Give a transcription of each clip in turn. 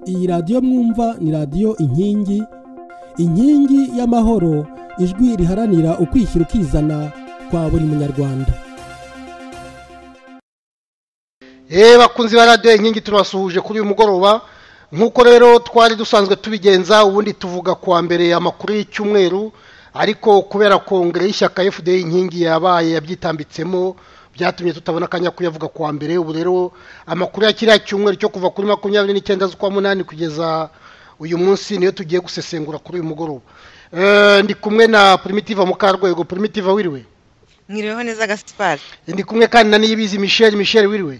iyi radiyo mwumva ni radiyo inkingi inkingi y'amahoro ijwi riharanira ukwishyira ukizana kwa buri munyarwanda yewe bakunzi ba radiyo inkingi tubasuhuje kuri uyu mugoroba nk'uko rero twari dusanzwe tubigenza ubundi tuvuga kuwa mbere amakuru y'icyumweru ariko kubera kongere y'ishyaka fda inkingi yabaye yabyitambitsemo byatumye tutabona akanya kuyavuga kuwa mbere ubu rero amakuru ya kiriya cyumweru cyo kuva kuri makumyabiri n'icyenda z'ukwa munani kugeza uyu munsi niyo tugiye gusesengura kuri uyu mugoroba ndi kumwe na primitive mukarwego primitive wiriwe mwiriweho neza gasipari ndi kumwe kandi na niyibizi michel michel wiriwe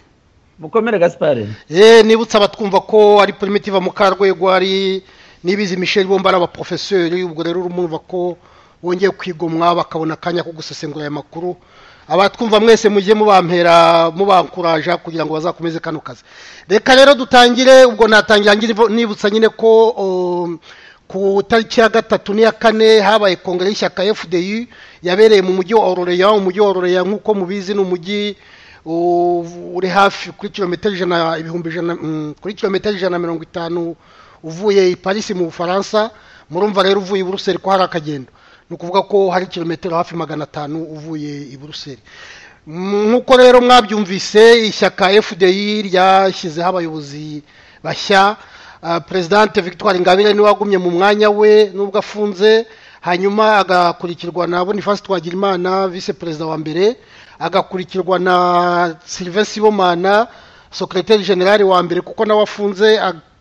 mukomere gasipari yewe nibutse abatwumva ko ari primitive mukarwego ari nibizi michel bombi ari abaporofesori ubwo rero urumva ko wongeye kwigomwa bakabona akanya ko gusesengura aya makuru abatwumva mwese mujye mubampera mubankuraja kugira ngo bazakomeze kano kazi reka rero dutangire ubwo natangira nibutsa nyine ko ku tariki ya gatatu n'iya kane habaye kongere y'ishyaka fdi yabereye mu mujyi wa ororeya umujyi wa ororeya nk'uko mubizi ni umujyi uri hafi kuri kilometero ijana ibihumbi ijana kuri kilometero ijana na mirongo itanu uvuye i parisi mu bufaransa murumva rero uvuye i buruseli ko hari akagendo ni ukuvuga ko hari kilometero hafi magana atanu uvuye i buruseli nk'uko rero mwabyumvise ishyaka fdi ryashyizeho abayobozi bashya perezidante victoire ngabire niwe wagumye mu mwanya we nubwo afunze hanyuma agakurikirwa na boniface twagirimana visi perezida wa mbere agakurikirwa na sylvain sibomana secrétaire generale wa mbere kuko nawe afunze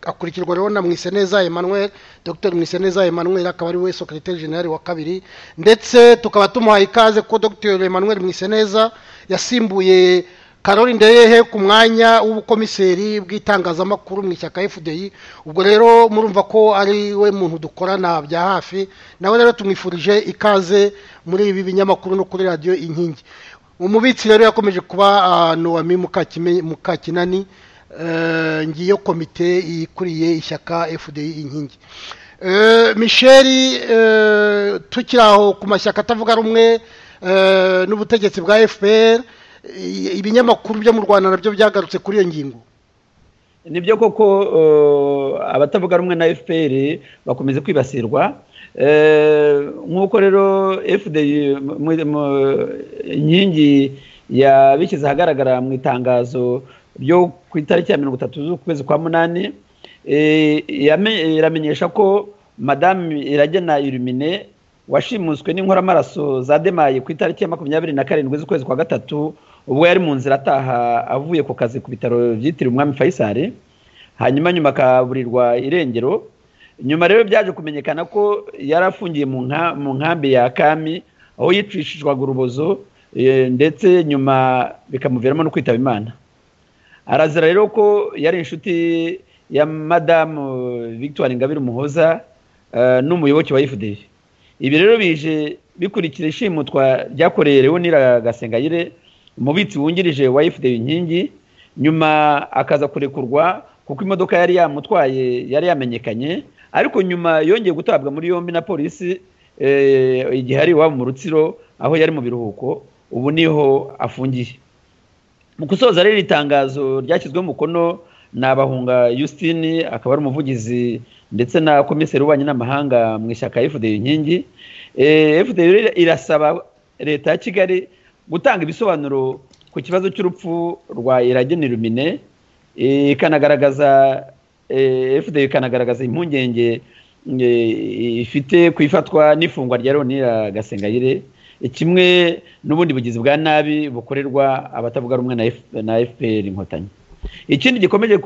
akurikirwa rero na mwiseneza emmanuel dr mwiseneza emmanuel akaba ari we secrétaire generale wa kabiri ndetse tukaba tumuhaye ikaze ko dr emmanuel mwiseneza yasimbuye karori ndeyehe ku mwanya w'ubukomiseri bw'itangazamakuru mu ishyaka fdi ubwo rero murumva ko ari we muntu dukorana bya hafi nawe rero tumwifurije ikaze muri ibi binyamakuru no kuri radiyo inkingi umubitsi rero yakomeje kuba noami mukakinani ngiyo komite ikuriye ishyaka fdi inkingi misheri tukiri aho ku mashyaka atavuga rumwe n'ubutegetsi bwa fpr ibinyamakuru byo mu rwanda nabyo byagarutse kuri iyo ngingo nibyo koko abatavuga rumwe na fpr bakomeza kwibasirwa nk'uko rero fdi inkingi yabishyize ahagaragara mu itangazo byo ku itariki ya mirongo itatu z'ukwezi kwa munani iramenyesha ko madame iragena irumine washimuswe n'inkoramaraso zademaye ku itariki ya makumyabiri na karindwi z'ukwezi kwa gatatu ubwo yari mu nzira ataha avuye ku kazi ku bitaro byitiriwe umwami fayisari hanyuma nyuma akaburirwa irengero nyuma rero byaje kumenyekana ko yari afungiye mu nkambi ya kami aho yicishijwaga urubozo ndetse nyuma bikamuviramo no kwitaba imana arazira rero ko yari inshuti ya madamu victoire ngabire umuhoza n'umuyoboke wa fda ibi rero bije bikurikira ishimutwa ryakoreye leonira gasengayire umubitsi wungirije wa fda inkingi nyuma akaza kurekurwa kuko imodoka yari yamutwaye yari yamenyekanye ariko nyuma yongeye gutabwa muri yombi na polisi igihe ari iwabo mu rutsiro aho yari mu biruhuko ubu niho afungiye mu gusoza rero itangazo ryashyizweho umukono ni abahunga Justine akaba ari umuvugizi ndetse na komiseri w'ububanyi n'amahanga mu ishyaka FDU inkingi FDU irasaba leta ya Kigali gutanga ibisobanuro ku kibazo cy'urupfu rwa Iragena Irumine ikanagaragaza FDU ikanagaragaza impungenge ifite ku ifatwa n'ifungwa rya Ronira Gasengayire kimwe n'ubundi bugizi bwa nabi bukorerwa abatavuga rumwe na fpr inkotanyi ikindi gikomeje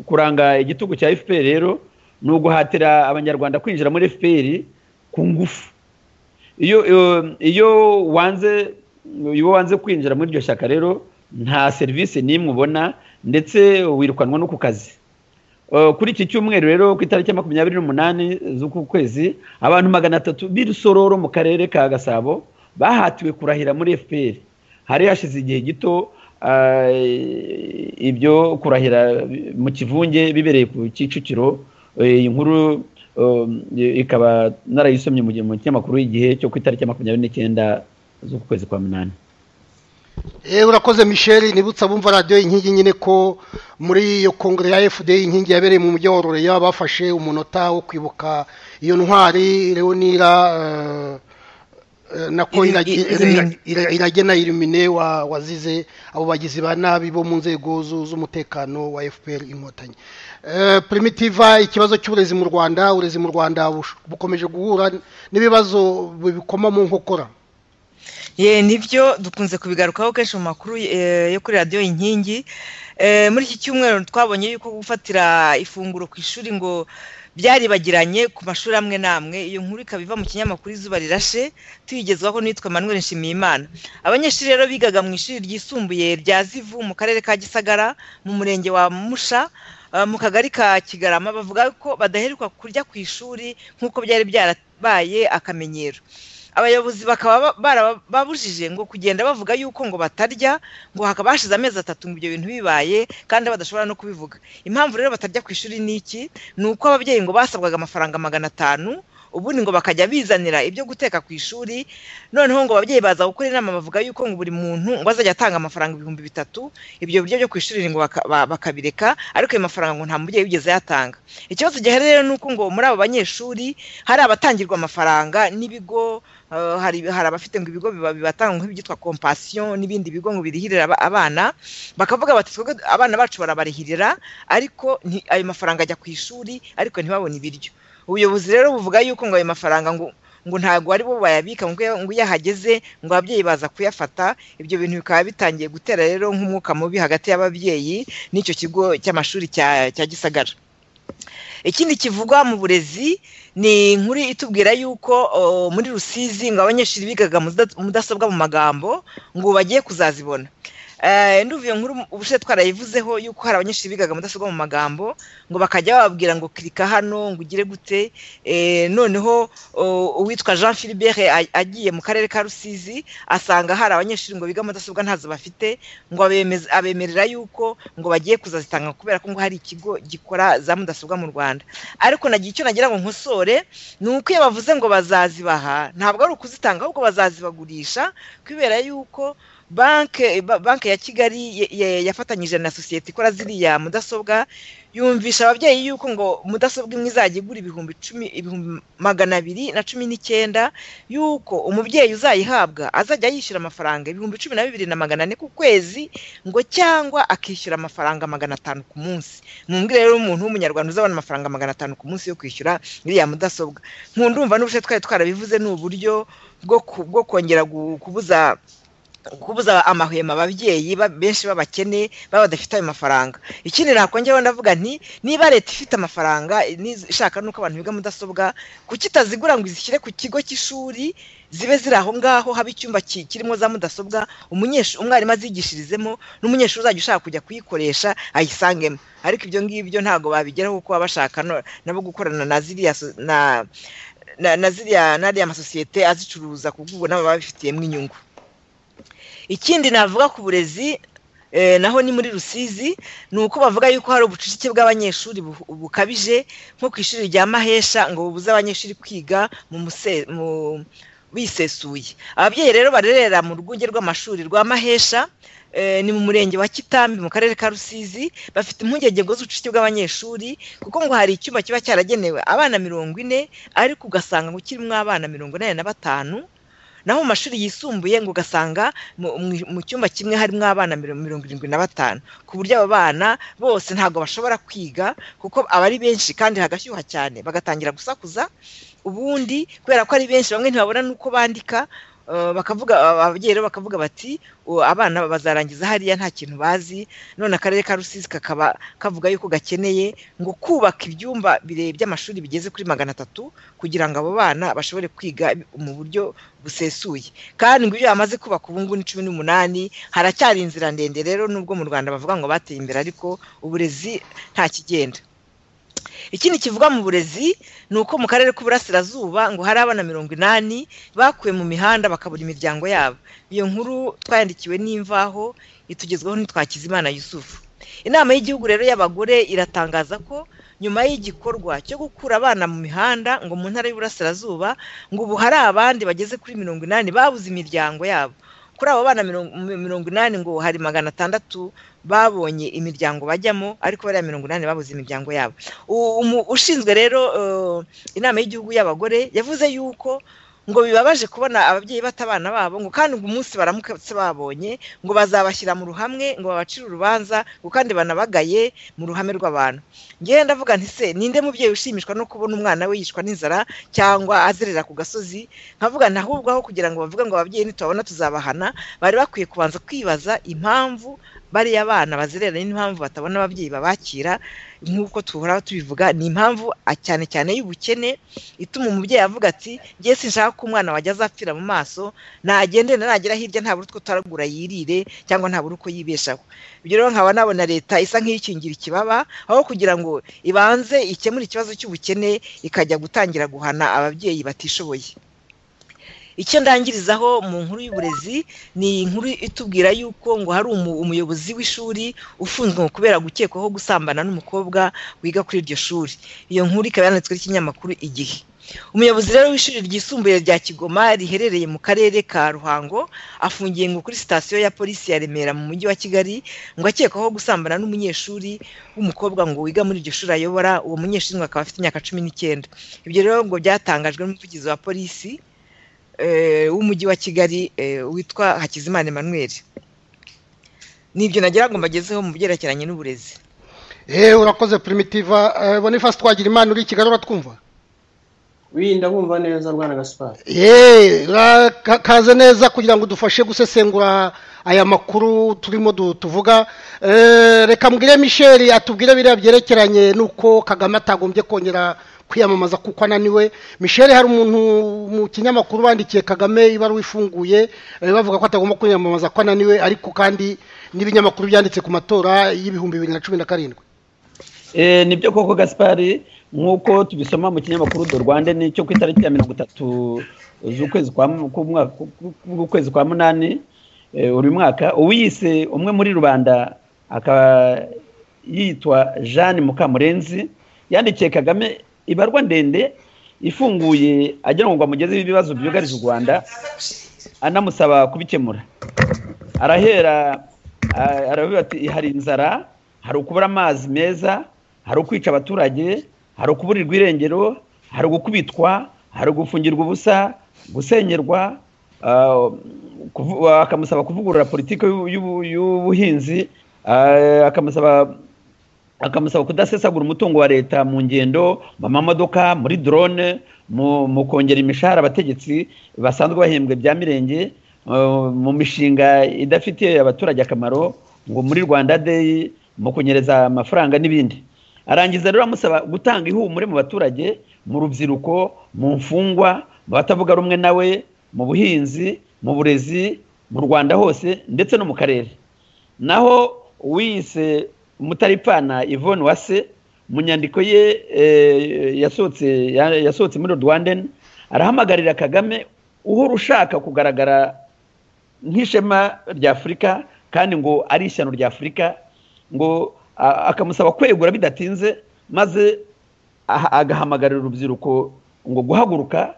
kuranga igitugu cya fpr rero ni uguhatira abanyarwanda kwinjira muri fpr ku ngufu iyo wanze iyo wanze kwinjira muri iryo shyaka rero nta serivisi n'imwe ubona ndetse wirukanwa no ku kazi kuri iki cyumweru rero ku itariki ya makumyabiri n'umunani z'uku kwezi abantu magana atatu b'irusororo mu karere ka gasabo bahatiwe kurahira muri fpr hari hashize igihe gito ibyo kurahira mu kivunge bibereye ku kicukiro iyi nkuru ikaba narayisomye mu kinyamakuru y'igihe cyo ku itariki ya makumyabiri n'icyenda z'uku kwezi kwa munani yewe urakoze michel nibutsa bumva radiyo inkingi nyine ko muri iyo kongere ya fda inkingi yabereye mu mujyi wa roreya bafashe umunota wo kwibuka iyo ntwari leonira nako iragena irumine wazize abo bagizi ba nabi bo mu nzego z'umutekano wa fpr inkotanyi primitiva ikibazo cy'uburezi mu rwanda uburezi mu rwanda bukomeje guhura n'ibibazo bikoma mu nkokora ye nibyo dukunze kubigarukaho kenshi mu makuru yo kuri radiyo inkingi muri iki cyumweru twabonye yuko gufatira ifunguro ku ishuri ngo byaribagiranye ku mashuri amwe n'amwe iyo nkuru ikaba iva mu kinyamakuru izuba rirashe tuyigezwaho n'uwitwa Manuel nshimiyimana abanyeshuri rero bigaga mu ishuri ryisumbuye rya zivu mu karere ka gisagara mu murenge wa musha mu kagari ka kigarama bavuga ko badaheruka kurya ku ishuri nk'uko byari byarabaye akamenyero abayobozi bakaba barababujije ngo kugenda bavuga yuko ngo batarya ngo hakaba hashize amezi atatu ngo ibyo bintu bibaye kandi badashobora no kubivuga impamvu rero batarya ku ishuri ni iki ni uko ababyeyi ngo basabwaga amafaranga magana atanu ubundi ngo bakajya bizanira ibyo guteka ku ishuri noneho ngo ababyeyi baza gukora inama bavuga yuko ngo buri muntu ngo azajya atanga amafaranga ibihumbi bitatu ibyo biryo byo ku ishuri ngo bakabireka ariko ayo mafaranga ngo nta mubyeyi wigeze yatanga ikibazo giherereye rero ni uko ngo muri abo banyeshuri hari abatangirwa amafaranga n'ibigo hari abafite ngo ibigo bibatanga nk'ibyitwa kompasiyo n'ibindi bigo ngo birihirira abana bakavuga bati twebwe abana bacu barabarihirira ariko ayo mafaranga ajya ku ishuri ariko ntibabone ibiryo ubuyobozi rero buvuga yuko ngo ayo mafaranga ngo ngo ntabwo ari bo bayabika ngo iyo ahageze ngo ababyeyi baza kuyafata ibyo bintu bikaba bitangiye gutera rero nk'umwuka mubi hagati y'ababyeyi n'icyo kigo cy'amashuri cya gisagara ikindi kivugwa mu burezi ni inkuru itubwira yuko muri rusizi ngo abanyeshuri bigaga mudasobwa mu magambo ngo bagiye kuzazibona nduvuye nkuru ubushize twarayivuzeho yuko hari abanyeshuri bigaga mudasobwa mu magambo ngo bakajya bababwira ngo kirika hano ngo ugire gute noneho uwitwa jean philibert agiye mu karere ka rusizi asanga hari abanyeshuri ngo biga mudasobwa ntazo bafite ngo abemerera yuko ngo bagiye kuzazitanga kubera ko ngo hari ikigo gikora za mudasobwa mu rwanda ariko nagiye icyo nagira ngo nkosore ni uko iyo bavuze ngo bazazibaha ntabwo ari ukuzitanga ahubwo bazazibagurisha kubera yuko banke banke ya kigali yafatanyije na sosiyete ikora ziriya mudasobwa yumvisha ababyeyi yuko ngo mudasobwa imwe izajya igura ibihumbi cumi ibihumbi magana abiri na cumi n'icyenda yuko umubyeyi uzayihabwa azajya yishyura amafaranga ibihumbi cumi na bibiri na magana ane ku kwezi ngo cyangwa akishyura amafaranga magana atanu ku munsi mumbwire rero umuntu w'umunyarwanda uzabona amafaranga magana atanu ku munsi yo kwishyura iriya mudasobwa nkundumva n'ubushe twari twarabivuze ni uburyo bwo kongera kubuza kubuza amahwemo ababyeyi benshi b'abakene baba badafite ayo mafaranga ikindi nakongeraho ndavuga nti niba leta ifite amafaranga ishaka nuko abantu biga mudasobwa kuki itazigura ngo izishyire ku kigo cy'ishuri zibe ziri aho ngaho haba icyumba kirimo za mudasobwa umwarimu azigishirizemo n'umunyeshuri uzajya ushaka kujya kuyikoresha ayisangemo ariko ibyo ngibyo ntabwo babigeraho kuko baba bashaka nabo gukorana na ziriya na ziriya n'ariya masosiyete azicuruza ku bw'ubu nabo babifitiyemo inyungu ikindi navuga ku burezi naho ni muri rusizi ni uko bavuga yuko hari ubucucike bw'abanyeshuri bukabije nko ku ishuri rya mahesha ngo bubuze abanyeshuri kwiga bisesuye ababyeyi rero barerera mu rwunge rw'amashuri rwa mahesha ni mu murenge wa kitambi mu karere ka rusizi bafite impungenge ngo z'ubucucike bw'abanyeshuri kuko ngo hari icyumba kiba cyaragenewe abana mirongo ine ariko ugasanga ngo kirimo abana mirongo inani na batanu naho mu mashuri yisumbuye ngo ugasanga mu cyumba kimwe harimo abana mirongo irindwi na batanu ku buryo abo bana bose ntabwo bashobora kwiga kuko aba ari benshi kandi hagashyuha cyane bagatangira gusakuza ubundi kubera ko ari benshi bamwe ntibabona n'uko bandika bakavuga ababyeyi rero bakavuga bati abana bazarangiza hariya nta kintu bazi none akarere ka rusizi kakaba kavuga yuko gakeneye ngo kubaka ibyumba birebire by'amashuri bigeze kuri magana atatu kugira ngo abo bana bashobore kwiga mu buryo busesuye kandi ngo ibyo bamaze kubaka ubu ngubu ni cumi n'umunani haracyari inzira ndende rero nubwo mu rwanda bavuga ngo bateye imbere ariko uburezi nta kigenda ikindi kivuga mu burezi ni uko mu karere k'uburasirazuba ngo hari abana mirongo inani bakuwe mu mihanda bakabura imiryango yabo iyo nkuru twayandikiwe n'imvaho itugezweho n'itwakizimana yusufu inama y'igihugu rero y'abagore iratangaza ko nyuma y'igikorwa cyo gukura abana mu mihanda ngo mu ntara y'uburasirazuba ngo ubu hari abandi bageze kuri mirongo inani babuze imiryango yabo kuri abo bana mirongo inani ngo hari magana atandatu babonye imiryango bajyamo ariko bariya mirongo inani babuze imiryango yabo ushinzwe rero inama y'igihugu y'abagore yavuze yuko ngo bibabaje kubona ababyeyi bata abana babo ngo kandi ngo umunsi baramutse babonye ngo bazabashyira mu ruhamwe ngo babacire urubanza ngo kandi banabagaye mu ruhame rw'abantu ngewe ndavuga nti se ninde mubyeyi ushimishwa no kubona umwana we yicwa n'inzara cyangwa azerera ku gasozi nkavuga nti ahubwo aho kugira ngo bavuge ngo ababyeyi ntitubabona tuzabahana bari bakwiye kubanza kwibaza impamvu bariya bana bazerera n'impamvu batabona ababyeyi babakira nk'uko tuhora tubivuga ni impamvu cyane cyane y'ubukene ituma umubyeyi avuga ati ngiye sinshaka ko umwana wajya azapfira mu maso nagende nagera hirya ntabura utwo taragura yirire cyangwa ntabura uko yibeshaho ibyo rero nkaba nabona leta isa nk'iyikingira ikibaba aho kugira ngo ibanze ikemure ikibazo cy'ubukene ikajya gutangira guhana ababyeyi batishoboye icyo ndangirizaho mu nkuru y'uburezi ni inkuru itubwira yuko ngo hari umuyobozi w'ishuri ufunzwe ngo kubera gukekwaho gusambana n'umukobwa wiga kuri iryo shuri iyo nkuru ikaba yanditswe n'ikinyamakuru igihe umuyobozi rero w'ishuri ryisumbuye rya kigoma riherereye mu karere ka ruhango afungiye ngo kuri sitasiyo ya polisi ya remera mu mujyi wa kigali ngo akekwaho gusambana n'umunyeshuri w'umukobwa ngo wiga muri iryo shuri ayobora uwo munyeshuri ngo akaba afite imyaka cumi n'icyenda ibyo rero ngo byatangajwe n'umuvugizi wa polisi w'umujyi wa kigali witwa hakizimana emmanuel nibyo nagira ngo mbagezeho mu byerekeranye n'uburezi eee urakoze primitiva bonifasi twagira imana uri i kigali uratwumva wirinda bumva neza rwanda gasipari eee kaze neza kugira ngo udufashe gusesengura aya makuru turimo tuvuga reka mbwire misheli atubwire biriya byerekeranye n'uko kagame atagombye kongera kwiyamamaza kuko ananiwe misheli hari umuntu mu kinyamakuru bandikiye kagame ibaruwa ifunguye bavuga ko atagomba kwiyamamaza ko ananiwe ariko kandi n'ibinyamakuru byanditse ku matora y'ibihumbi bibiri na cumi na karindwi nibyo koko gasipari nk'uko tubisoma mu kinyamakuru do rwanda nicyo ku itariki ya mirongo itatu z'ukwezi kwa munani uyu mwaka uwiyise umwe muri rubanda akaba yitwa jeanne mukamurenzi yandikiye kagame ibarwa ndende ifunguye agira ngo amugezeho ibibazo byugarije u rwanda anamusaba kubikemura arahera aravuga ati hari inzara hari ukubura amazi meza hari ukwica abaturage hari ukuburirwa irengero hari ugukubitwa hari ugufungirwa ubusa gusenyerwa akamusaba kuvugurura politiki y'ubuhinzi akamusaba akamusaba kudasesagura umutungo wa leta mu ngendo mu mamodoka muri dorone mu kongera imishahara abategetsi basanzwe bahembwe bya mirenge mu mishinga idafitiye abaturage akamaro ngo muri rwanda deyi mu kunyereza amafaranga n'ibindi arangiza rero amusaba gutanga ihumure mu baturage mu rubyiruko mu mfungwa mu batavuga rumwe nawe mu buhinzi mu burezi mu rwanda hose ndetse no mu karere naho uwiyise umutaripfana Yvonne wase mu nyandiko ye yasohotse muri rwanden arahamagarira kagame uhora ushaka kugaragara nk'ishema rya afurika kandi ngo ari ishyano rya afurika ngo akamusaba kwegura bidatinze maze agahamagarira urubyiruko ngo guhaguruka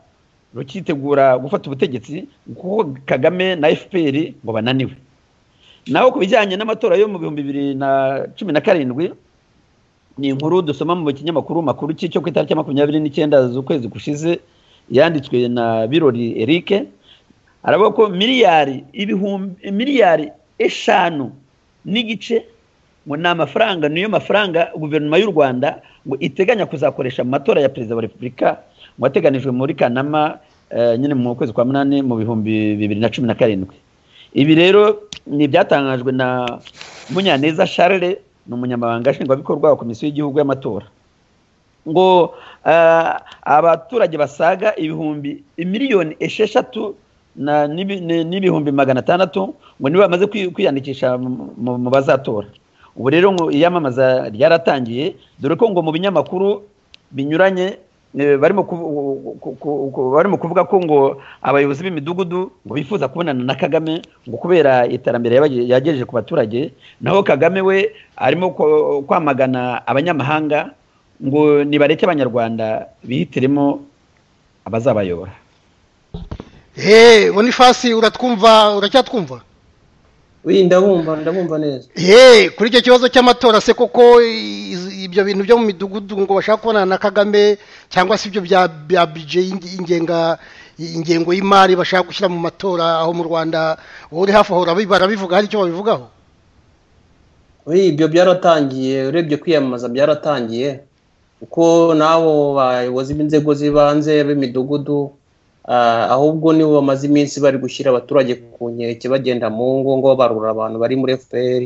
rukitegura gufata ubutegetsi kuko kagame na fpr ngo bananiwe naho ku bijyanye n'amatora yo mu bihumbi bibiri na cumi na karindwi ni inkuru dusoma mu kinyamakuru makuru cy'icyo ku itariki makumyabiri n'icyenda z'ukwezi gushize yanditswe na birori erike aravuga ko miliyari ibihumbi miliyari eshanu n'igice ngo ni amafaranga niyo mafaranga guverinoma y'u rwanda ngo iteganya kuzakoresha mu matora ya perezida wa repubulika ngo ateganijwe muri kanama nyine mu kwezi kwa munani mu bihumbi bibiri na cumi na karindwi ibi rero ni ibyatangajwe na munyaneza charles ni umunyamabanga nshingwabikorwa wa komisiyo y'igihugu y'amatora ngo abaturage basaga ibihumbi miliyoni esheshatu n'ibihumbi magana atandatu ngo nibo bamaze kwiyandikisha mu bazatora ubu rero ngo iyamamaza ryaratangiye dore ko ngo mu binyamakuru binyuranye barimo kuvuga ko ngo abayobozi b'imidugudu ngo bifuza kubonana na kagame ngo kubera iterambere yagejeje ku baturage naho kagame we arimo kwamagana abanyamahanga ngo nibareke abanyarwanda bihitiremo abazabayobora eee bonifasi uratwumva uracyatwumva wi ndabumva ndabumva neza eee kuri icyo kibazo cy'amatora se koko i- ibyo bintu byo mu midugudu ngo bashaka kubonana na kagame cyangwa se ibyo bya bya bije ingenga ingengo y'imari bashaka gushyira mu matora aho mu rwanda wowe uri hafi aho urabi- barabivuga hari icyo babivugaho wi ibyo byaratangiye urebye kwiyamamaza byaratangiye kuko n'abo bayobozi b'inzego z'ibanze b'imidugudu ah, ahubwo nibo bamaze iminsi bari gushyira abaturage ku nkeke bagenda mu ngo ngo barura abantu bari muri fpr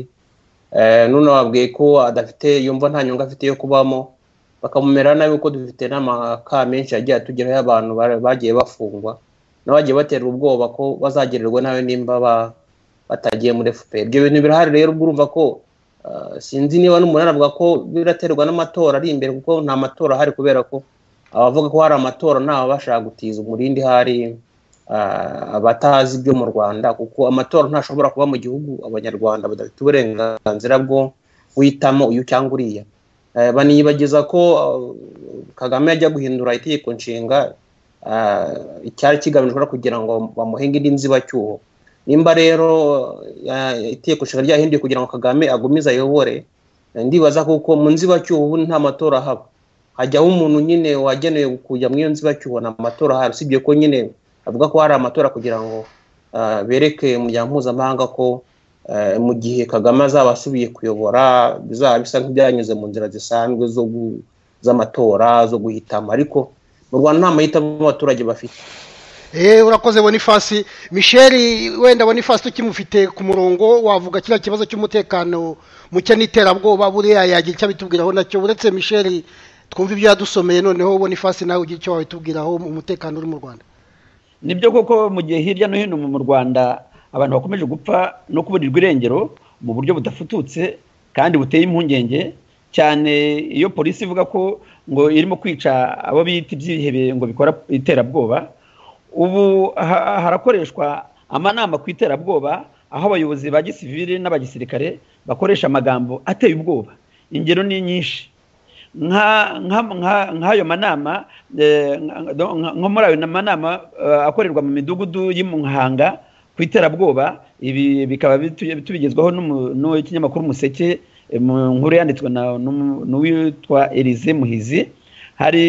Eh, none babwiye ko adafite yumva nta nyungu afite yo kubamo bakamumera nabi kuko dufite n'amaka menshi yagiye atugeraho y'abantu ba- bagiye bafungwa n'abagiye baterwa ubwoba ko bazagererwa nawe nimba ba- batagiye muri fpr ibyo bintu birahari rero ubwo urumva ko Uh, sinzi niba n'umuntu aravuga ko biraterwa n'amatora ari imbere kuko nta matora ahari kubera ko abavuga ko hari amatora ntawe bashaka gutiza umurindi hari uh, abatazi ibyo mu rwanda kuko amatora ntashobora kuba mu gihugu abanyarwanda badafite uburenganzira bwo guhitamo uyu cyangwa uriya Eh, baniyibagiza ko uh, kagame yajya guhindura itegeko nshinga uh, icyari kigamijwe no kugira ngo bamuhenge indi nzibacyuho nimba rero eh, itegeko nshinga ryahinduye kugira ngo kagame agumize ayobore eh, ndibaza kuko mu nzibacyuho ubu nta matora haba hajyaho umuntu nyine wagenewe kujya mu iyo nzibacyuho nta matora ahari usibye ko nyine avuga ko hari amatora kugira ngo ah, bereke umuryango mpuzamahanga ko eh, mu gihe kagame azaba asubiye kuyobora bizaba bisa nk'ibyanyuze mu nzira zisanzwe zo gu- z'amatora zo guhitamo ariko mu rwanda nta mahitamo abaturage bafite eee urakoze bonifasi misheri wenda bonifasi tukimufite ku murongo wavuga kiriya kibazo cy'umutekano muke n'iterabwoba buriya yagira icyo abitubwiraho nacyo uretse misheri twumva ibyo yadusomeye noneho bonifasi nawe ugira icyo wabitubwiraho umutekano uri mu rwanda nibyo koko mu gihe hirya no hino mu rwanda abantu bakomeje gupfa no kuburirwa irengero mu buryo budafututse kandi buteye impungenge cyane iyo polisi ivuga ko ngo irimo kwica abo bita ibyihebe ngo bikora iterabwoba ubu ha- harakoreshwa amanama ku iterabwoba aho abayobozi ba gisivili n'abagisirikare bakoresha amagambo ateye ubwoba ingero ni nyinshi nka- nka- nka- nk'ayo manama eh, nka- nka- nko muri ayo manama eh, akorerwa mu midugudu y'imuhanga ku iterabwoba ibi bikaba bitu- tubigezwaho n'umu- n'ikinyamakuru umuseke eh, mu nkuru yanditswe na- n'umu- n'uwitwa elize muhizi hari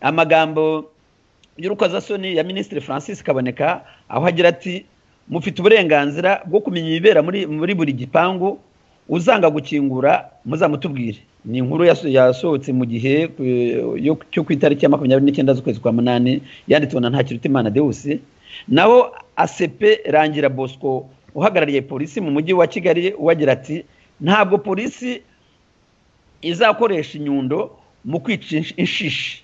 amagambo y'urukozasoni ya minisitiri francis kaboneka aho agira ati mufite uburenganzira bwo kumenya ibibera muri muri buri gipangu uzanga gukingura muzamutubwire ni inkuru yaso- yasohotse mu gihe eh, yo cyo ku itariki ya makumyabiri n'icyenda z'ukwezi kwa munani yanditswe na ntakirutimana deusi naho asepe rangira bosco uhagarariye polisi mu mujyi wa kigali we agira ati ntabwo polisi izakoresha inyundo mu kwica insh- inshishi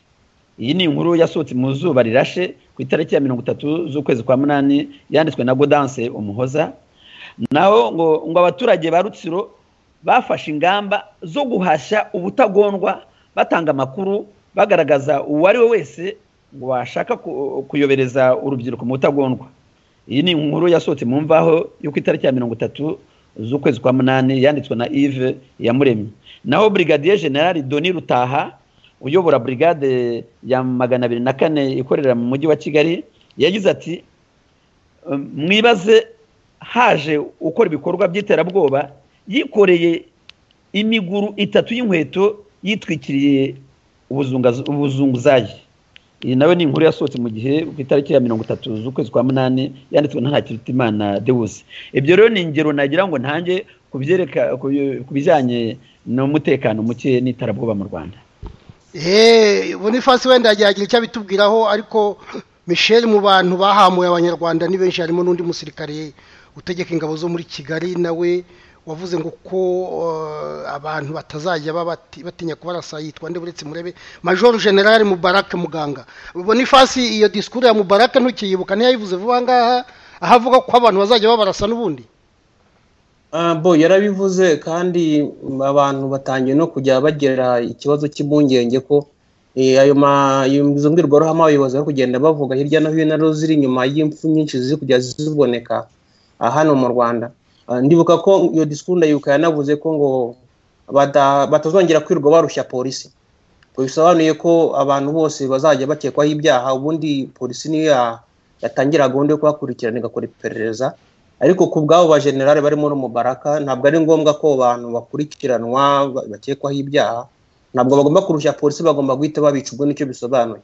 iyi ni inkuru yasohotse mu zuba rirashe ku itariki ya mirongo itatu z'ukwezi kwa munani yanditswe na godanse umuhoza naho ngo ngo abaturage ba rutsiro bafashe ingamba zo guhashya ubutagondwa batanga amakuru bagaragaza uwo ari we wese ngo washaka ku- kuyobereza urubyiruko mu butagondwa iyi ni inkuru yasohotse mu mvaho yo ku itariki ya mirongo itatu z'ukwezi kwa munani yanditswe na yves yamuremye naho brigadier general doni rutaha uyobora brigade ya magana abiri na kane ikorera mu mujyi wa kigali yagize ati "Um, mwibaze haje ukora ibikorwa by'iterabwoba yikoreye imiguru itatu y'inkweto yitwikiriye ubuzungazu- ubuzunguzayi iyi nawe ni inkuru yasohotse mu gihe ku itariki ya mirongo itatu z'ukwezi kwa munani yanditswe na ntakirutimana dewusi ibyo rero ni ingero nagira ngo ntange kubyereka ku- ku bijyanye n'umutekano muke n'iterabwoba mu rwanda eee bonifasi wenda yagira icyo abitubwiraho ariko misheri mu bantu bahamuye abanyarwanda ni benshi harimo n'undi musirikare utegeka ingabo zo muri kigali nawe wavuze ngo ko eh, abantu batazajya babati- batinya kubarasa yitwa nde uretse murebe majoro generale mubarake muganga bonifasi iyo disikuru ya mubarake ntukiyibuka ntiyayivuze vuba ngaha aho avuga ko abantu bazajya babarasa n'ubundi Ah, bo yarabivuze kandi mm, abantu batangiye no kujya bagira ikibazo cy'impungenge ko eh, ayo ma- ayo izo mbwirwaruhame abayobozi bari kugenda bavuga hirya no hino arizo ziri inyuma y'impfu nyinshi ziri kujya ziboneka ah, hano mu rwanda Ah, ndibuka ko iyo disikuru ndayibuka yanavuze ko ngo bata- batazongera kwirirwa barushya polisi bisobanuye ko abantu bose bazajya bakekwaho ibyaha ubundi polisi niyo ya- yatangira gahunda yo kubakurikirana igakora iperereza ariko ku bw'abo bajenerali barimo n'umubaraka ntabwo ari ngombwa ko bantu bakurikiranwa bakekwaho ibyaha ntabwo bagomba kurusha polisi bagomba guhita babica ubwo nicyo bisobanuye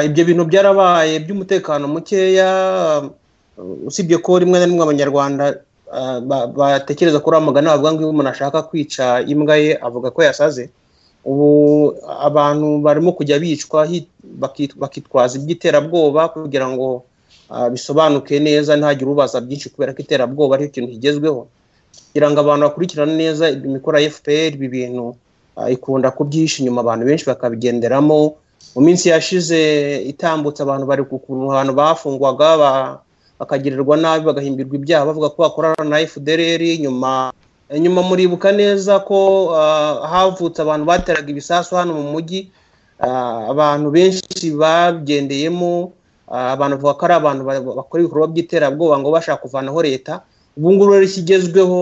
ibyo bintu byarabaye by'umutekano mukeya usibye ko rimwe na rimwe abanyarwanda batekereza ko uriya mugani bavuga ngo iyo umuntu ashaka kwica imbwa ye avuga ko yasaze ubu abantu barimo kujya bicwa bakitwaza iby'iterabwoba kugira ngo bisobanuke neza ntihagire ubaza byinshi kubera ko iterabwoba aricyo kintu kigezweho kugira ngo abantu bakurikirane neza imikoro ya fpr ibi bintu ikunda kubyihisha inyuma abantu benshi bakabigenderamo mu minsi yashize itambutse abantu bari kukuntu abantu bafungwaga bakagirirwa nabi bagahimbirwa ibyaha bavuga ko bakorana na fdr nyuma nyuma muribuka neza ko havutse abantu bateraga ibisasu hano mu mujyi abantu benshi babyendeyemo abantu bavuga ko ari abantu bakora ibikorwa by'iterabwoba ngo bashaka kuvanaho leta ubu ngubu rero ikigezweho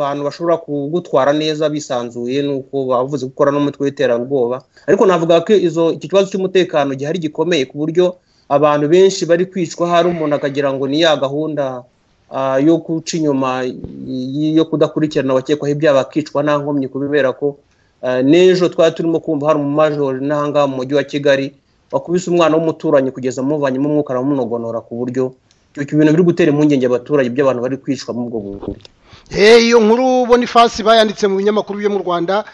abantu bashobora kugutwara neza bisanzuye ni uko bavuze gukora n'umutwe w'iterabwoba ariko navuga ko iki kibazo cy'umutekano gihari gikomeye ku buryo abantu benshi bari kwicwa hari umuntu akagira ngo ni ya gahunda yo guca inyuma yo kudakurikirana abakekwaho ibyaha bakicwa nta nkomyi kubera ko n'ejo twari turimo kumva hari umumajoro n'ahangaha mu mujyi wa kigali wakubise umwana w'umuturanyi kugeza amuvanyemo umwuka aramunogonora ku buryo ibyo bintu biri gutera impungenge abaturage by'abantu bari kwicwa muri ubwo buryo iyo nkuru bonifasi bayanditse mu binyamakuru byo mu rwanda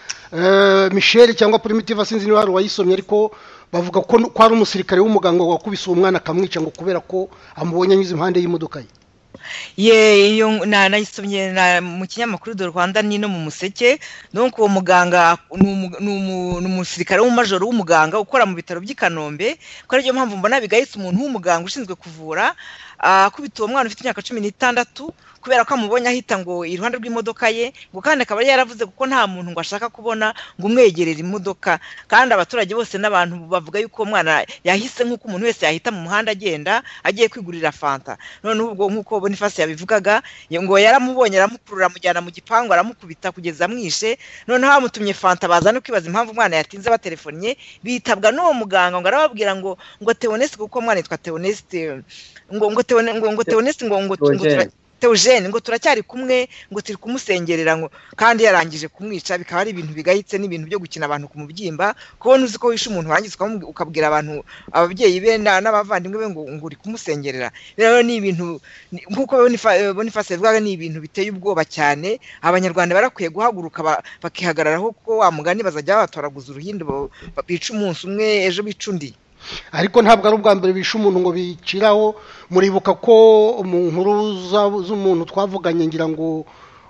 michelle cyangwa primitive sinzi niba hari uwayisomye ariko bavuga ko ko ari umusirikare w'umuganga wakubise uwo mwana akamwica ngo kubera ko amubonye anyuze impande y'imodoka ye ye iyo nanayisomye mu kinyamakuru do rwanda ni no mu museke nuko uwo muganga ni umusirikare w'umumajoro w'umuganga ukora mu bitaro by'i kanombe ko ariyo mpamvu mbona bigahise umuntu w'umuganga ushinzwe kuvura akubita uwo mwana ufite imyaka cumi n'itandatu kubera ko amubonye ahita ngo iruhande rw'imodoka ye ngo kandi akaba yari yaravuze kuko nta muntu ngo ashaka kubona ngo umwegerere imodoka kandi abaturage bose n'abantu bavuga yuko uwo mwana yahise nk'uko umuntu wese yahita mu muhanda agenda agiye kwigurira fanta noneho ubwo nk'uko bonifasi yabivugaga ngo yaramubonye aramukurura amujyana mu gipangu aramukubita kugeza amwishe noneho bamutumye fanta baza no kwibaza impamvu umwana yatinze batelefonye bitabwa n'uwo muganga ngo arababwira ngo ngo teonesite kuko umwana yitwa teonesite ngo ngo teonesite ngo ngo teogene ngo turacyari kumwe ngo turi kumusengerera ngo kandi yarangije kumwica bikaba ari ibintu bigayitse n'ibintu byo gukina abantu ku mubyimba kubona uzi ko wishe umuntu warangiza ukabwira abantu ababyeyi be n'abavandimwe be ngo ngo uri kumusengerera rero ni ibintu nk'uko bonifasi yavugaga ni ibintu biteye ubwoba cyane abanyarwanda barakwiye guhaguruka bakihagararaho kuko wa mugani bazajya babatoraguza uruhindo bica umunsi umwe ejo bica undi ariko ntabwo ari ubwa mbere bishe umuntu ngo biciraho muribuka ko mu nkuru z'umuntu twavuganye ngira ngo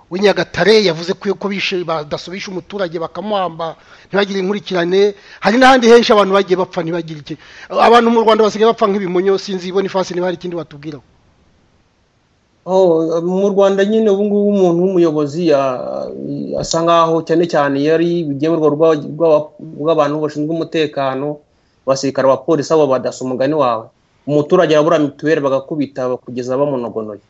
w'inyagatare yavuze ko bishe badasubisha umuturage bakamuhamba ntibagire inkurikirane hari n'ahandi henshi abantu bagiye bapfa ntibagire iki abantu mu rwanda basigaye bapfa nk'ibimonyo sinzi ibona ifasi niba hari ikindi batubwiraho mu rwanda nyine ubu ngubu umuntu w'umuyobozi asa nkaho cyane cyane yari ibigemurwa rw'abantu bashinzwe umutekano abasirikare abapolisi abo badasa umugani wawe umuturage arabura mituweli bagakubita kugeza bamunogonoye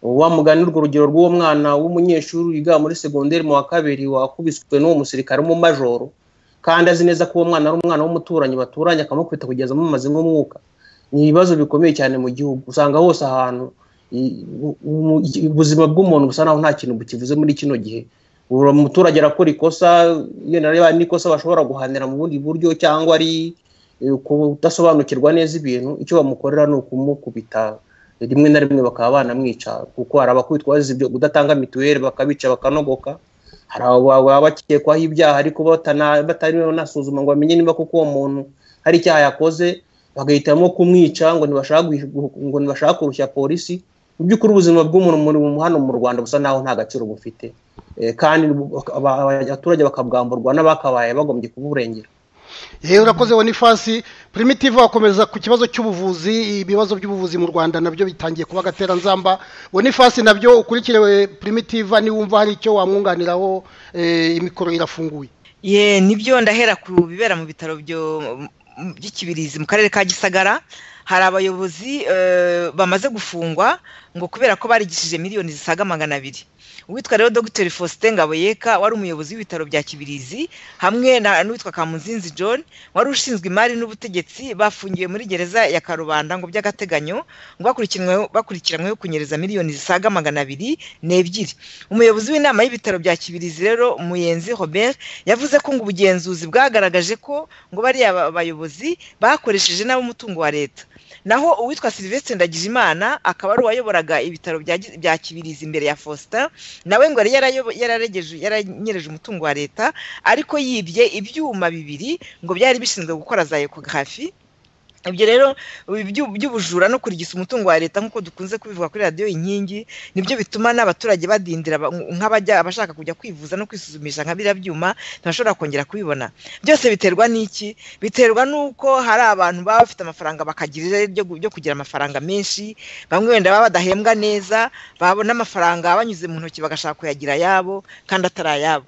wa mugani urwo rugero rw'uwo mwana w'umunyeshuri wiga muri segonderi mu wa kabiri wakubiswe n'uwo musirikare w'umumajoro kandi azi neza ko uwo mwana ari umwana w'umuturanyi baturanye akamukubita kugeza amumaze nk'umwuka ni ibibazo bikomeye cyane mu gihugu usanga hose ahantu ubuzima bw'umuntu busa naho nta kintu bukivuze muri kino gihe uwo muturage arakora ikosa iyo nareba n'ikosa bashobora guhanira mu bundi buryo cyangwa ari kudasobanukirwa neza ibintu icyo bamukorera ni ukumukubita rimwe na rimwe bakaba banamwica kuko hari abakubitwa bazize ibyo kudatanga mituweli bakabica bakanogoka hari baba bakekwaho ibyaha ariko batari banasuzuma ngo bamenye niba kuko uwo muntu hari icyaha yakoze bagahitamo kumwica ngo ntibashaka kurushya polisi mu by'ukuri ubuzima bw'umuntu muri hano mu rwanda busa naho nta gaciro bufite kandi abaturage bakabwamburwa n'abakabaye bagombye kuburengera yewe urakoze bonifasi primitive wakomeza ku kibazo cy'ubuvuzi ibibazo by'ubuvuzi mu rwanda nabyo bitangiye kuba agateranzamba bonifasi nabyo ukurikire primitive niwumva hari icyo wamwunganiraho imikoro irafunguye ye nibyo ndahera ku bibera mu bitaro by'ikibirizi mu karere ka gisagara hari abayobozi bamaze gufungwa ngo kubera ko barigishije miliyoni zisaga magana abiri uwitwa rero dogiteri faustin ngaboyeka wari umuyobozi w'ibitaro bya kibirizi hamwe na n'uwitwa kamuzinzi john wari ushinzwe imari n'ubutegetsi bafungiwe muri gereza ya karubanda ngo by'agateganyo ngo bakurikiranyweho- bakurikiranyweho kunyereza miliyoni zisaga magana abiri n'ebyiri umuyobozi w'inama y'ibitaro bya kibirizi rero muyenzi robert yavuze ko ngo ubugenzuzi bwagaragaje ko ngo bariya ba- bayobozi bakoresheje nabi umutungo wa leta naho uwitwa silivestre ndagijimana akaba ari uwayoboraga ibitaro bya Gi- bya kibirizi imbere ya faustin nawe ngo yari yarayobo- yararegeje- yaranyereje umutungo wa leta ariko yibye ibyuma bibiri ngo byari bishinzwe gukora za ekografi ibyo rero ibi byu- by'ubujura no kurigisa umutungo wa leta nk'uko dukunze kubivuga kuri radiyo inkingi nibyo bituma n'abaturage badindira ba- nk'abajya abashaka kujya kwivuza no kwisuzumisha nka biriya byuma ntibashobora kongera kubibona byose biterwa n'iki biterwa n'uko hari abantu baba bafite amafaranga bakagira irari ryo gu- ryo kugira amafaranga menshi bamwe wenda baba badahembwa neza babona amafaranga banyuze mu ntoki bagashaka kuyagira ayabo kandi atari ayabo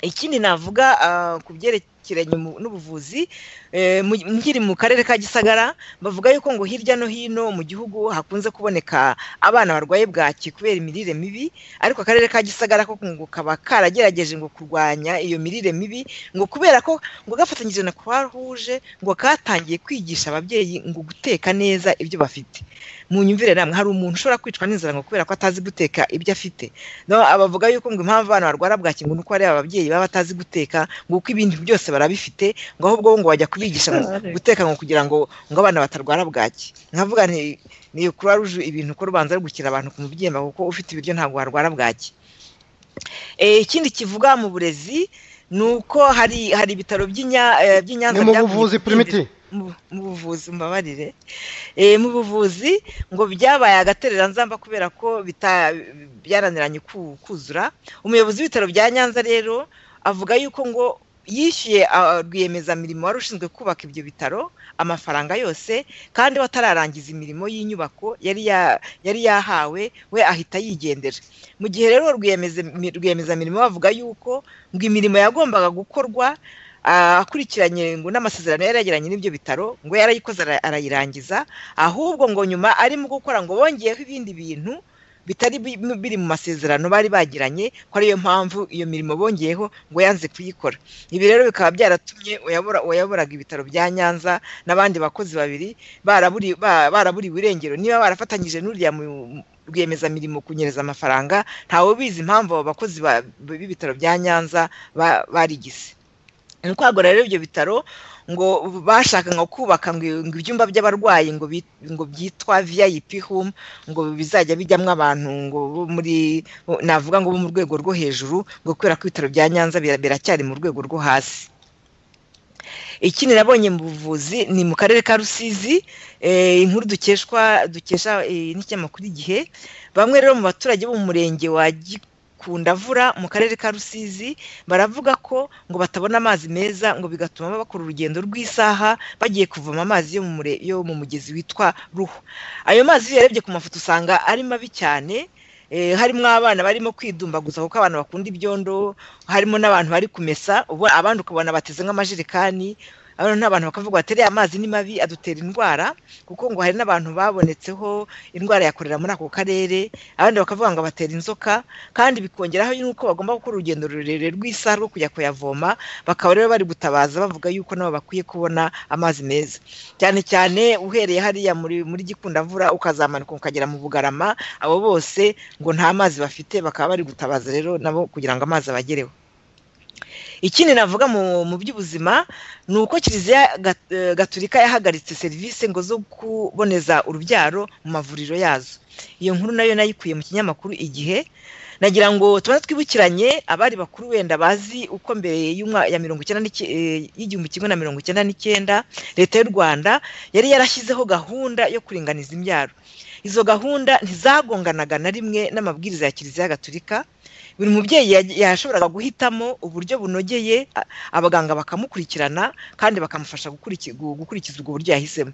ikindi navuga ah, ku byerekeranye mu- n'ubuvuzi eh, mu- nkiri mu karere ka gisagara bavuga yuko ngo hirya no hino mu gihugu hakunze kuboneka abana barwaye bwaki kubera imirire mibi ariko akarere ka gisagara ko ngo kaba karagerageje ngo kurwanya iyo mirire mibi ngo kubera ko ngo gafatanyije na croix rouge ngo katangiye kwigisha ababyeyi ngo guteka neza ibyo bafite mu nyumvire namwe hari umuntu ushobora kwicwa n'inzara ngo kubera ko atazi guteka ibyo afite no abavuga yuko ngo impamvu abana barwara bwaki ngo nuko ari ababyeyi baba batazi guteka ngo kuko ibindi byose barabifite ngo ahubwo bo ngo bajya kubigisha ngo guteka ngo kugira ngo ngo abana batarwara bwaki nkavuga nti ni croix rouge ibintu ko rubanza rugukira abantu ku mubyimba kuko ufite ibiryo ntabwo warwara bwaki Eh, ikindi kivuga mu burezi ni uko hari hari ibitaro by'inya- eh, by'i Nyanza ni mu byavuye buvuzi ku bindi- primiti mu mu buvuzi mbabarire Eh, mu buvuzi ngo byabaye agatereranzamba kubera ko bita- byaraniranye ku- kuzura umuyobozi w'ibitaro bya nyanza rero avuga yuko ngo yishyuye ah, rwiyemezamirimo wari ushinzwe kubaka ibyo bitaro amafaranga yose kandi we atararangiza imirimo y'inyubako yari ya- yari yahawe we ahita yigendera mu gihe rero rwiyemeza- rwiyemezamirimo bavuga yuko ngo imirimo yagombaga gukorwa ah, akurikiranye ngo n'amasezerano yari yagiranye n'ibyo bitaro ngo yarayikoze ara- arayirangiza ahubwo ngo nyuma arimo gukora ngo bongeyeho ibindi bintu bitari bi- biri mu masezerano bari bagiranye ko ariyo mpamvu iyo mirimo bongeyeho ngo yanze kuyikora ibi rero bikaba byaratumye uyabora- uwayoboraga ibitaro bya nyanza n'abandi bakozi babiri baraburi- ba- baraburiwe irengero niba barafatanyije n'uriya mu- rwiyemezamirimo kunyereza amafaranga ntawe ubizi impamvu abo bakozi ba- b'ibitaro bya nyanza ba- barigise ni ukwagura rero ibyo bitaro ngo bashakaga kubaka ngo ngo ibyumba by'abarwayi ngo bi- ngo byitwa vip home ngo bizajya bijyamo abantu ngo bo muri navuga ngo bo mu rwego rwo hejuru ngo kubera ko ibitaro bya nyanza bira- biracyari mu rwego rwo hasi ikindi nabonye mu buvuzi ni mu karere ka rusizi eh, inkuru dukeshwa dukesha eh, n'ikinyamakuru igihe bamwe rero mu baturage bo mu murenge wa gikundavura mu karere ka rusizi baravuga ko ngo batabona amazi meza ngo bigatuma bakora urugendo rw'isaha bagiye kuvoma amazi yo mu mure- yo mu mugezi witwa ruhu ayo mazi iyo uyarebye ku mafoto usanga ari mabi cyane eh, harimo abana barimo kwidumbaguza kuko abantu bakunda ibyondo harimo n'abantu bari kumesa ubu abandi ukabona bateze nk'amajerekani abana n'abantu bakavuga bati "Ariya amazi ni mabi adutera indwara kuko ngo hari n'abantu babonetseho indwara ya korera muri ako karere abandi bakavuga ngo abatera inzoka kandi bikongeraho yuko bagomba gukora urugendo rurerure rw'isaha rwo kujya kuyavoma bakaba rero bari gutabaza bavuga yuko nabo bakwiye kubona amazi meza cyane cyane uhereye hariya muri muri gikundavura ukazamanuka ukagera mu bugarama abo bose ngo nta mazi bafite bakaba bari gutabaza rero nabo kugira ngo amazi abagereho ikindi navuga mu mu by'ubuzima ni uko kiliziya Gat- eh, gaturika yahagaritse serivisi ngo zo kuboneza urubyaro mu mavuriro yazo iyo nkuru nayo nayikuye mu kinyamakuru igihe nagira ngo tubanze twibukiranye abari bakuru wenda bazi uko mbere y'umwa- ya mirongo icyenda n'iki- eh, y'igihumbi kimwe na mirongo icyenda n'icyenda leta y'u rwanda yari yarashyizeho gahunda yo kuringaniza imbyaro izo gahunda ntizagonganaga na rimwe n'amabwiriza ya kiliziya gaturika buri mubyeyi yaj- yashoboraga guhitamo uburyo bunogeye a- abaganga bakamukurikirana kandi bakamufasha gukuriki- gu- gukurikiza ubwo buryo yahisemo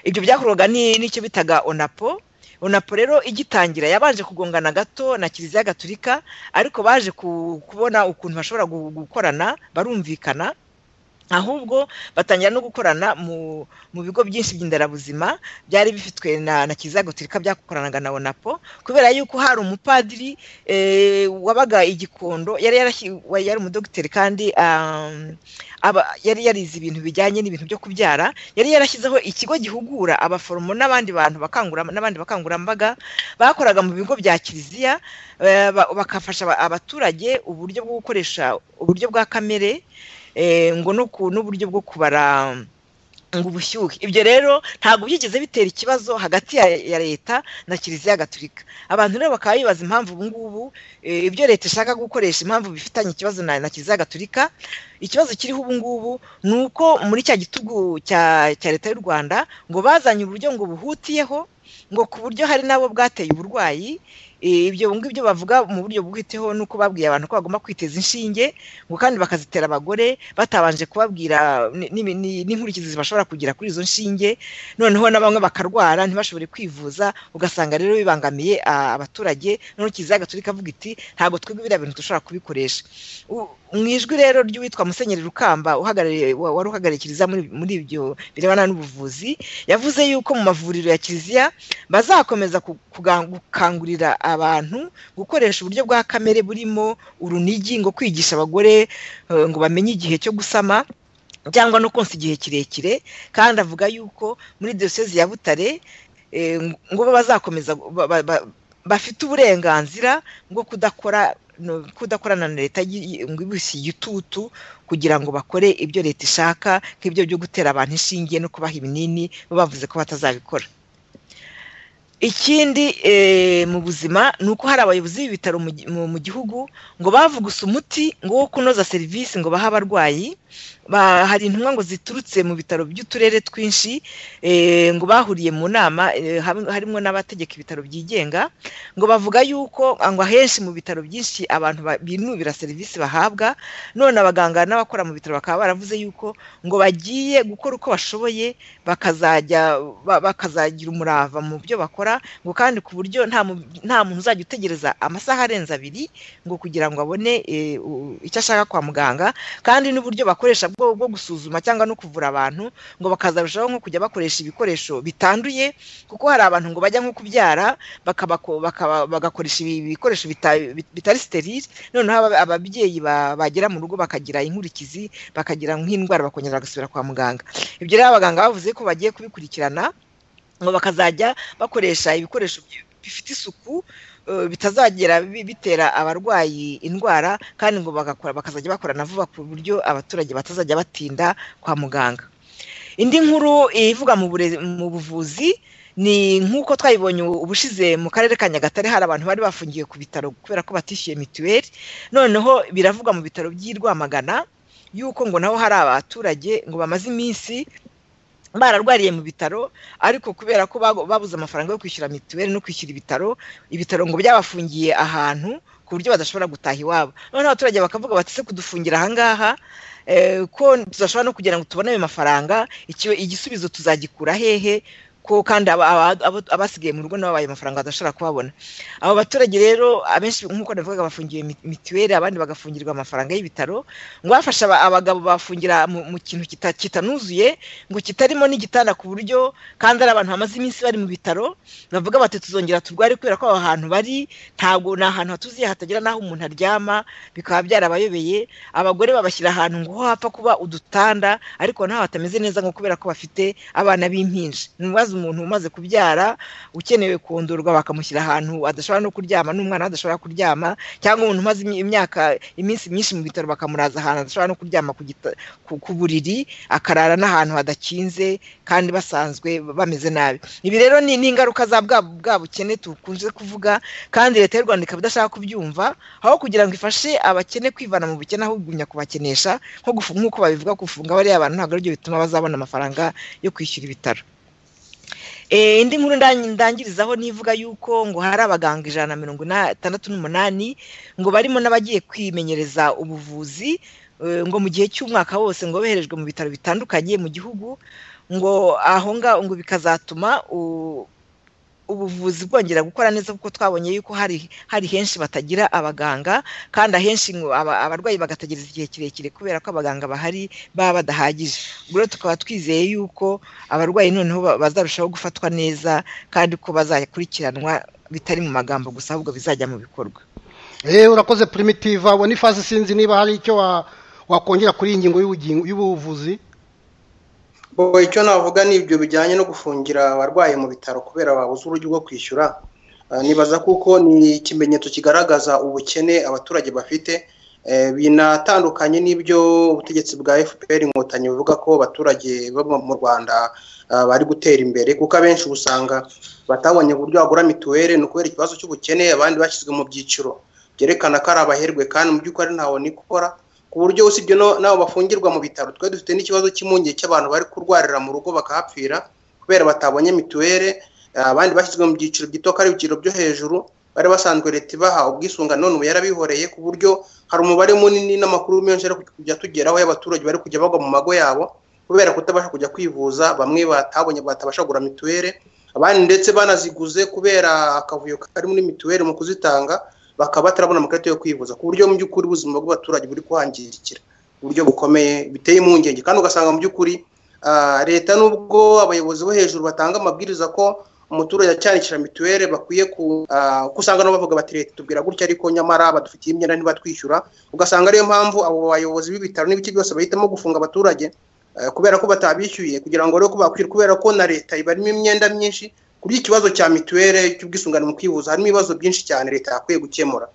ibyo byakorwaga ni- n'icyo bitaga onapo onapo rero igitangira yabanje kugongana gato na kiliziya gaturika ariko baje ku- kubona ukuntu bashobora gu- gukorana barumvikana ahubwo batangira no gukorana mu bigo byinshi by'indarabuzima byari bifitwe na kizagotirika byakoranaga na onapo kubera yuko hari umupadiri wabaga igikondo yari yari umudogiteri kandi yari yarize ibintu bijyanye n'ibintu byo kubyara yari yarashyizeho ikigo gihugura abaforomo n'abandi bantu n'abandi bakangurambaga bakoraga mu bigo bya kiliziya bakafasha abaturage uburyo bwo gukoresha uburyo bwa kamere ngo n'uburyo bwo kubara ngo ubushyuhe ibyo rero ntabwo byigeze bitera ikibazo hagati ya leta na kiliziya gaturika abantu rero bakaba bibaza impamvu ubu ngubu ibyo leta ishaka gukoresha impamvu bifitanye ikibazo na kiliziya gaturika ikibazo kiriho ubu ngubu ni uko muri cya gitugu cya leta y'u rwanda ngo bazanye uburyo ngo buhutiyeho ngo ku buryo hari nabo bwateye uburwayi ibyo ngibyo bavuga mu buryo bwiteho ni uko babwiye abantu ko bagomba kwiteza inshinge ngo kandi bakazitera abagore batabanje kubabwira n'inkurikizi bashobora kugira kuri izo nshinge noneho na bamwe bakarwara ntibashobore kwivuza ugasanga rero bibangamiye abaturage noneho kiziya gaturika avuga iti ntabwo twebwe biriya bintu dushobora kubikoresha mu ijwi rero ry'uwitwa musenyeri rukamba wari uhagarariye kiliziya muri ibyo birebana n'ubuvuzi yavuze yuko mu mavuriro ya kiliziya bazakomeza gukangurira abantu gukoresha uburyo bwa kamere burimo urunigi ngo kwigisha abagore ngo bamenye igihe cyo gusama cyangwa no konsa igihe kirekire kandi avuga yuko muri diyosezi ya butare ngo bazakomeza bafite uburenganzira bwo kudakora kudakorana na leta ibisi igitutu kugira ngo bakore ibyo leta ishaka nk'ibyo byo gutera abantu inshinge no kubaha ibinini bavuze ko batazabikora ikindi mu buzima ni uko hari abayobozi b'ibitaro mu gihugu ngo bavugusa umuti ngo wo kunoza serivisi ngo bahe abarwayi hari intumwa ngo ziturutse mu bitaro by'uturere twinshi ngo bahuriye mu nama harimo n'abategeka ibitaro byigenga ngo bavuga yuko ngo ahenshi mu bitaro byinshi abantu binubira serivisi bahabwa none abaganga n'abakora mu bitaro bakaba baravuze yuko ngo bagiye gukora uko bashoboye bakazajya bakazagira umurava mu byo bakora ngo kandi ku buryo nta muntu uzajya utegereza amasaha arenze abiri ngo kugira ngo abone icyo ashaka kwa muganga kandi n'uburyo bakoresha bwo gusuzuma cyangwa no kuvura abantu ngo bakazarushaho nko kujya bakoresha ibikoresho bitanduye kuko hari abantu ngo bajya nko kubyara bagakoresha ibikoresho bitari siterire noneho ababyeyi bagera mu rugo bakagira inkurikizi bakagira nk'indwara bakongera bagasubira kwa muganga ibyo rero abaganga bavuze ko bagiye kubikurikirana ngo bakazajya bakoresha ibikoresho bifite isuku bitazagera bitera abarwayi indwara kandi ngo bagakora bakazajya bakorana vuba ku buryo abaturage batazajya batinda kwa muganga indi nkuru ivuga mu buvuzi ni nk'uko twayibonye ubushize mu karere ka nyagatare hari abantu bari bafungiwe ku bitaro kubera ko batishyuye mituweli noneho biravugwa mu bitaro by'i rwamagana yuko ngo naho hari abaturage ngo bamaze iminsi bararwariye mu bitaro ariko kubera ko babuze amafaranga yo kwishyura mituweli no kwishyura ibitaro ibitaro ngo byabafungiye ahantu ku buryo badashobora gutaha iwabo noneho abaturage bakavuga batese kudufungira ahangaha ko tudashobora no kugira ngo tubone ayo mafaranga igisubizo tuzagikura hehe ko kandi abasigaye mu rugo n'ababaye amafaranga badashobora kubabona abo baturage rero abenshi nk'uko navugaga bafungiwe mituweli abandi bagafungirwa amafaranga y'ibitaro ngo bafasha abagabo bafungira mu kintu kitanuzuye ngo kitarimo n'igitanda ku buryo kandi ari abantu bamaze iminsi bari mu bitaro bavuga bati tuzongera turware kubera ko aho hantu bari ntabwo ni ahantu hatuzuye hatagira n'aho umuntu aryama bikaba byarabayobeye abagore babashyira ahantu ngo ho hapfa kuba udutanda ariko naho hatameze neza ngo kubera ko bafite abana b'impinja ni ibibazo umuntu umaze kubyara ukenewe kondorwa bakamushyira ahantu adashobora no kuryama n'umwana adashobora kuryama cyangwa umuntu umaze imyaka iminsi myinshi mu bitaro bakamuraza ahantu adashobora no kuryama ku buriri akarara n'ahantu hadakinze kandi basanzwe bameze nabi ibi rero ni ingaruka za bwa bukene tukunze kuvuga kandi leta y'u rwanda ikaba idashaka kubyumva aho kugira ngo ifashe abakene kwivana mu bukene aho kugumya kubakenesha nk'uko babivuga kufunga bariya bantu ntabwo aribyo bituma bazabona amafaranga yo kwishyura ibitaro indi nkuru ndangirizaho nivuga yuko ngo hari abaganga ijana na mirongo itandatu n'umunani ngo barimo n'abagiye kwimenyereza ubuvuzi ngo mu gihe cy'umwaka wose ngo boherejwe mu bitaro bitandukanye mu gihugu ngo aho ngaho ngo bikazatuma ubuvuzi bwongera gukora neza kuko twabonye yuko hari hari henshi batagira abaganga kandi ahenshi ngo aba- abarwayi bagategereza igihe kirekire kubera ko abaganga bahari baba badahagije ubwo rero tukaba twizeye yuko abarwayi noneho ba- bazarushaho gufatwa neza kandi ko bazakurikiranwa bitari mu magambo gusa ahubwo bizajya mu bikorwa eee urakoze primitive abona ifaze sinzi niba hari icyo wa- wakongera kuri iyi ngingo y'ubugingo- y'ubuvuzi bo icyo navuga ni ibyo bijyanye no gufungira abarwayi mu bitaro kubera babuze uburyo bwo kwishyura Ah, nibaza kuko ni ikimenyetso kigaragaza ubukene abaturage bafite Eh, binatandukanye n'ibyo ubutegetsi bwa fpr inkotanyi buvuga ko abaturage bo mu- mu rwanda ah, bari gutera imbere kuko abenshi usanga batabonye uburyo bagura mituweli ni ukubera ikibazo cy'ubukene abandi bashyizwe mu byiciro byerekana ko ari abaherwe kandi mu by'ukuri ntawe nikora ku buryo usibye no- n'abo bafungirwa mu bitaro twari dufite n'ikibazo cy'impungenge cy'abantu bari kurwarira mu rugo bakahapfira kubera batabonye mituweli eh, abandi bashyizwe mu byiciro gito ko ari ibyiciro byo hejuru bari basanzwe leta ibaha ubwisungane none ubu yarabihoreye ku buryo hari umubare munini n'amakuru menshi ari kujya tugeraho y'abaturage bari kujya bagwa mu mago yabo kubera kutabasha kujya kwivuza bamwe batabonye batabasha kugura mituweli abandi ndetse banaziguze kubera akavuyo kari muri mituweli mu kuzitanga bakaba batarabona amakarita yo kwivuza ku buryo mu by'ukuri ubuzima bw'abaturage buri kuhangirikira ku buryo bukomeye biteye impungenge kandi ugasanga mu by'ukuri ah, leta n'ubwo abayobozi bo hejuru batanga amabwiriza ko umuturage acyandikira mituweli bakwiye ku ah, ko usanga nabo bavuga bati leta tubwira gutya ariko nyamara badufitiye imyenda ntibatwishyura ugasanga ariyo mpamvu abo bayobozi b'ibitaro n'ibice byose bahitamo gufunga abaturage eh, kubera ko batabishyuye kugira ngo rero ko bakwishyura kubera ko na leta ibarimo imyenda myinshi ku by'ikibazo cya mituweli cy'ubwisungane mu kwivuza harimo ibibazo byinshi cyane leta yakwiye gukemura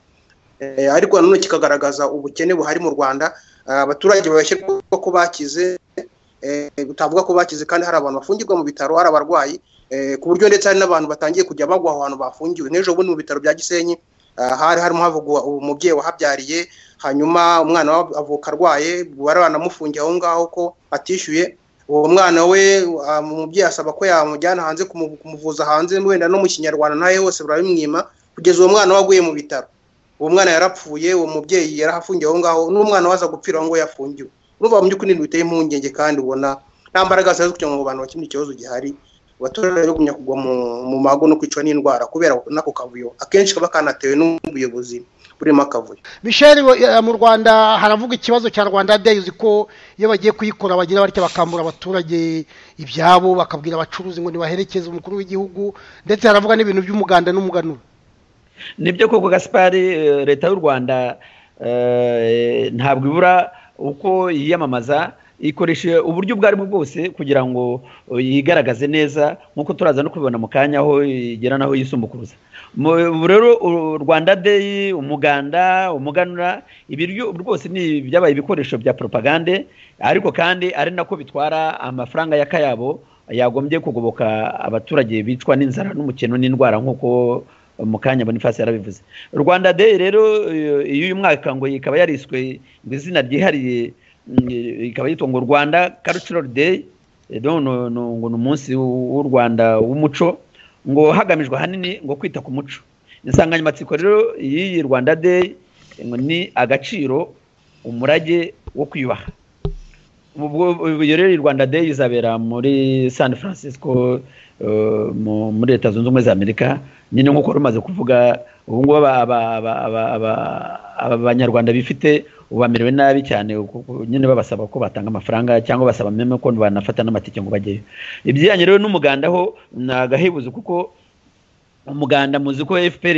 Eh, ariko nanone kikagaragaza ubukene buhari mu rwanda Ah, abaturage bashyirwa ko bakize eh, utavuga ko bakize kandi hari abantu bafungirwa mu bitaro hari abarwayi eh, ku buryo ndetse hari n'abantu batangiye kujya bagwa aho hantu bafungiwe nk'ejo bundi mu bitaro bya gisenyi ah, hari harimo havugwa umubyeyi wahabyariye hanyuma umwana we avuka arwaye bari banamufungiye aho ngaho ko atishyuye uwo mwana we ah, umubyeyi asaba ko yamujyana hanze kumu- kumuvuza hanze wenda no mu kinyarwanda ntahe hose barabimwima kugeza uwo mwana we aguye mu bitaro uwo mwana yarapfuye uwo mubyeyi yarahafungiye aho ngaho n'umwana we aza gupfira aho ngaho yafungiwe urumva mu by'ukuri ibintu biteye impungenge kandi ubona nta mbaraga zihaze kugira ngo abantu bakemure ikibazo gihari abaturage bagumya kugwa mu, mu mago no kwicwa n'indwara kubera n'ako kavuyo akenshi kaba kanatewe n'ubuyobozi burimo akavuyo bisheri mu rwanda haravuga ikibazo cya rwanda deyi uzi ko iyo bagiye kuyikora bagira batya bakambura abaturage ibyabo bakabwira abacuruzi ngo ntibaherekeze umukuru w'igihugu ndetse haravuga n'ibintu by'umuganda n'umuganura nibyo koko gasipari eh, leta y'u rwanda eh, ntabwo ibura uko yiyamamaza ikoresha uburyo ubwo aribwo bwose kugira ngo eh, yigaragaze neza nk'uko turaza no kubibona mu kanya aho igera n'aho yisumbukuruza Mu- ubu rero u- rwanda deyi umuganda umuganura ibiryo rwose ni byabaye ibikoresho bya propagande ariko kandi ari nako bitwara amafaranga y'akayabo yagombye kugoboka abaturage bicwa n'inzara n'umukino n'indwara nk'uko mu kanya boniface yarabivuze rwanda day rero iyo- iyo uyu mwaka ngo ikaba yariswe ngo izina ryihariye mm, ikaba yitwa ngo rwanda cultural day Eh, donc no- no- ngo ni umunsi w'u w'u rwanda w'umuco ngo hagamijwe ahanini ngo kwita ku muco insanganyamatsiko rero y'iyi rwanda day ngo ni agaciro umurage wo kwiyubaha ubwo iyo rero iyi rwanda day izabera muri san francisco eh, mu- muri leta zunze ubumwe za amerika nyine nk'uko rumaze kuvuga ubu ngubu aba- aba- aba- aba- aba- aba banyarwanda bifite ubu bamerewe nabi cyane kuko nyine babasaba ko batanga amafaranga cyangwa basaba meme ko banafata n'amatike ngo bajyeyo ibijyanye rero n'umuganda ho ni agahebuzo kuko umuganda muzi ko fpr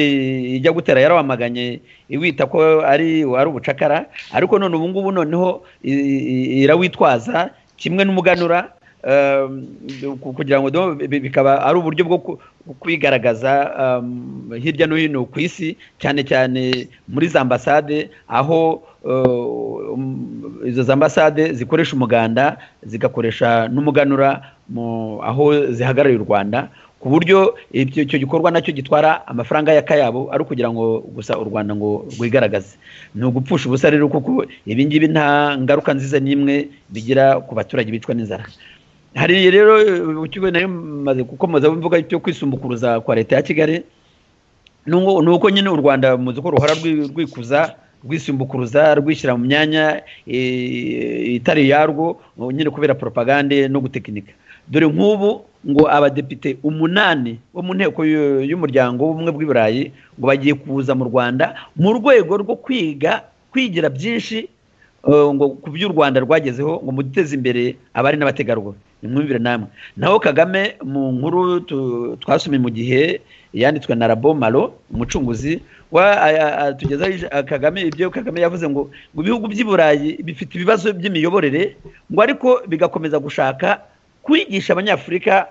ijya gutera yarawamaganye iwita ko ari ari ubucakara ariko none ubu ngubu noneho i- i- irawitwaza kimwe n'umuganura um, ku- kugira ngo do- bi- bikaba ari uburyo bwo ku- kwigaragaza um, hirya no hino ku isi cyane cyane muri za ambasade aho uh, um, izo za ambasade zikoresha umuganda zigakoresha n'umuganura mu aho zihagarariye u rwanda ku buryo ibyo- icyo gikorwa nacyo gitwara amafaranga y'akayabo ari ukugira ngo gusa u rwanda ngo rwigaragaze ni ugupfusha ubusa rero kuko ibi ngibi nta ngaruka nziza n'imwe bigira ku baturage bicwa n'inzara hari rero eh, ikigo nayo maze gukomeza mvuga cyo kwisumbukuruza kwa leta ya kigali ni uko- ni uko nyine u rwanda muzi ko ruhora rwi- rwikuza rwisimbukuruza rwishyira mu myanya eh, itari yarwo nyine kubera propagande no gutekinika dore nk'ubu ngo abadepite umunani bo mu nteko y'u- y'umuryango w'ubumwe bw'iburayi ngo bagiye kuza mu rwanda mu rwego rwo kwiga kwigira byinshi eh, ngo ku by'u rwanda rwagezeho ngo muteze imbere abari n'abategarugori nimwumvire namwe naho kagame mu nkuru tu- twasomye mu gihe yanditswe na rabo malo umucunguzi wa a- a- tugezaho ij- a- kagame ibyo kagame yavuze ngo ngo ibihugu by'i burayi bifite ibibazo by'imiyoborere ngo ariko bigakomeza gushaka kwigisha abanyafurika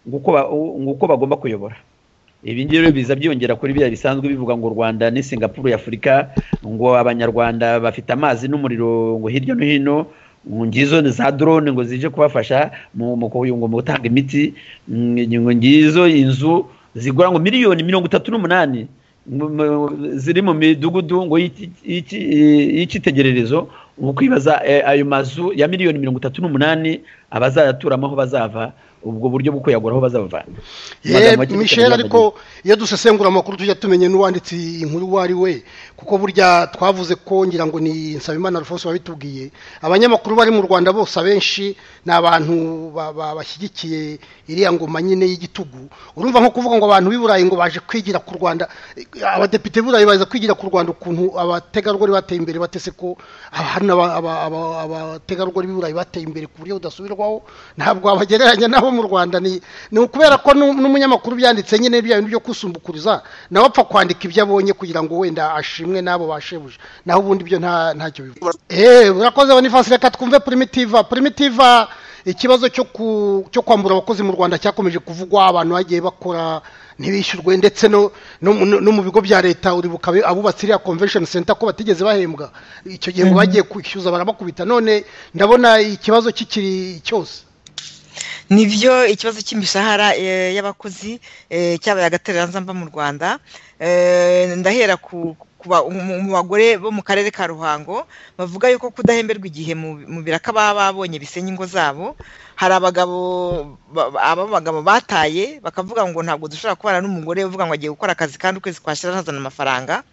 ngo uko ba- ngo uko bagomba kuyobora ibi ngibi rero biza byiyongera kuri biriya bisanzwe bivuga ngo u rwanda ni singapuru ya afurika ngo abanyarwanda bafite amazi n'umuriro ngo hirya no hino ngo ngizo ni za drone ngo zije kubafasha mu mu kuyu- ngo mu gutanga imiti mm, ngo ngizo inzu zigura ngo miliyoni mirongo itatu n'umunani mu- mu- ziri mu midugudu ngo y'iki- y'iki- y'icyitegererezo ni ukwibaza eh, ayo mazu ya miliyoni mirongo itatu n'umunani abazayaturamo aho bazava ubwo buryo bwo kuyagura aho bazava Ye, michel ariko iyo dusesengura amakuru tujya tumenya n'uwanditse iyi nkuru uwo ari we kuko burya twavuze ko ngira ngo ni nsabimana alphonse wabitubwiye abanyamakuru bari mu rwanda bose abenshi ni abantu ba- ba- bashyigikiye iriya ngoma nyine y'igitugu urumva nko kuvuga ngo abantu b'i burayi ngo baje kwigira ku rwanda Eh, abadepite b'i burayi baza kwigira ku rwanda ukuntu abategarugori bateye imbere batese ko ah, hari n'aba- aba- aba- abategarugori b'i burayi bateye imbere ku buryo budasubirwaho ntabwo wabagereranya nabo mu rwanda ni ni ukubera ko n'u- n'umunyamakuru byanditse nyine bya bintu byo kusumbukuriza nawe apfa kwandika ibyo abonye kugira ngo wenda ashimwe n'abo bashebuje naho ubundi byo nta ntacyo bivuga eee urakoze bonifasi reka twumve primitiva primitiva ikibazo cyo ku- cyo kwambura abakozi mu rwanda cyakomeje kuvugwa abantu bagiye bakora ntibishyurwe ndetse no no mu- no mu bigo bya leta uribuka abe- abubatse iriya convention center ko batigeze bahembwa icyo gihe ngo bagiye kwishyuza barabakubita none ndabona ikibazo kikiri cyose nibyo ikibazo cy'imishahara eh, y'abakozi eh, cyabaye agatereranzamba mu rwanda Eh, ndahera ku ku ba- mu mu bagore bo mu karere ka ruhango bavuga yuko kudahemberwa igihe mu mu biraka baba babonye bisenya ingo zabo hari abagabo ba- ba- aba bagabo bataye bakavuga ngo ntabwo dushobora kubana n'umugore uvuga ngo agiye gukora akazi kandi ukwezi kwashira ntazana amafaranga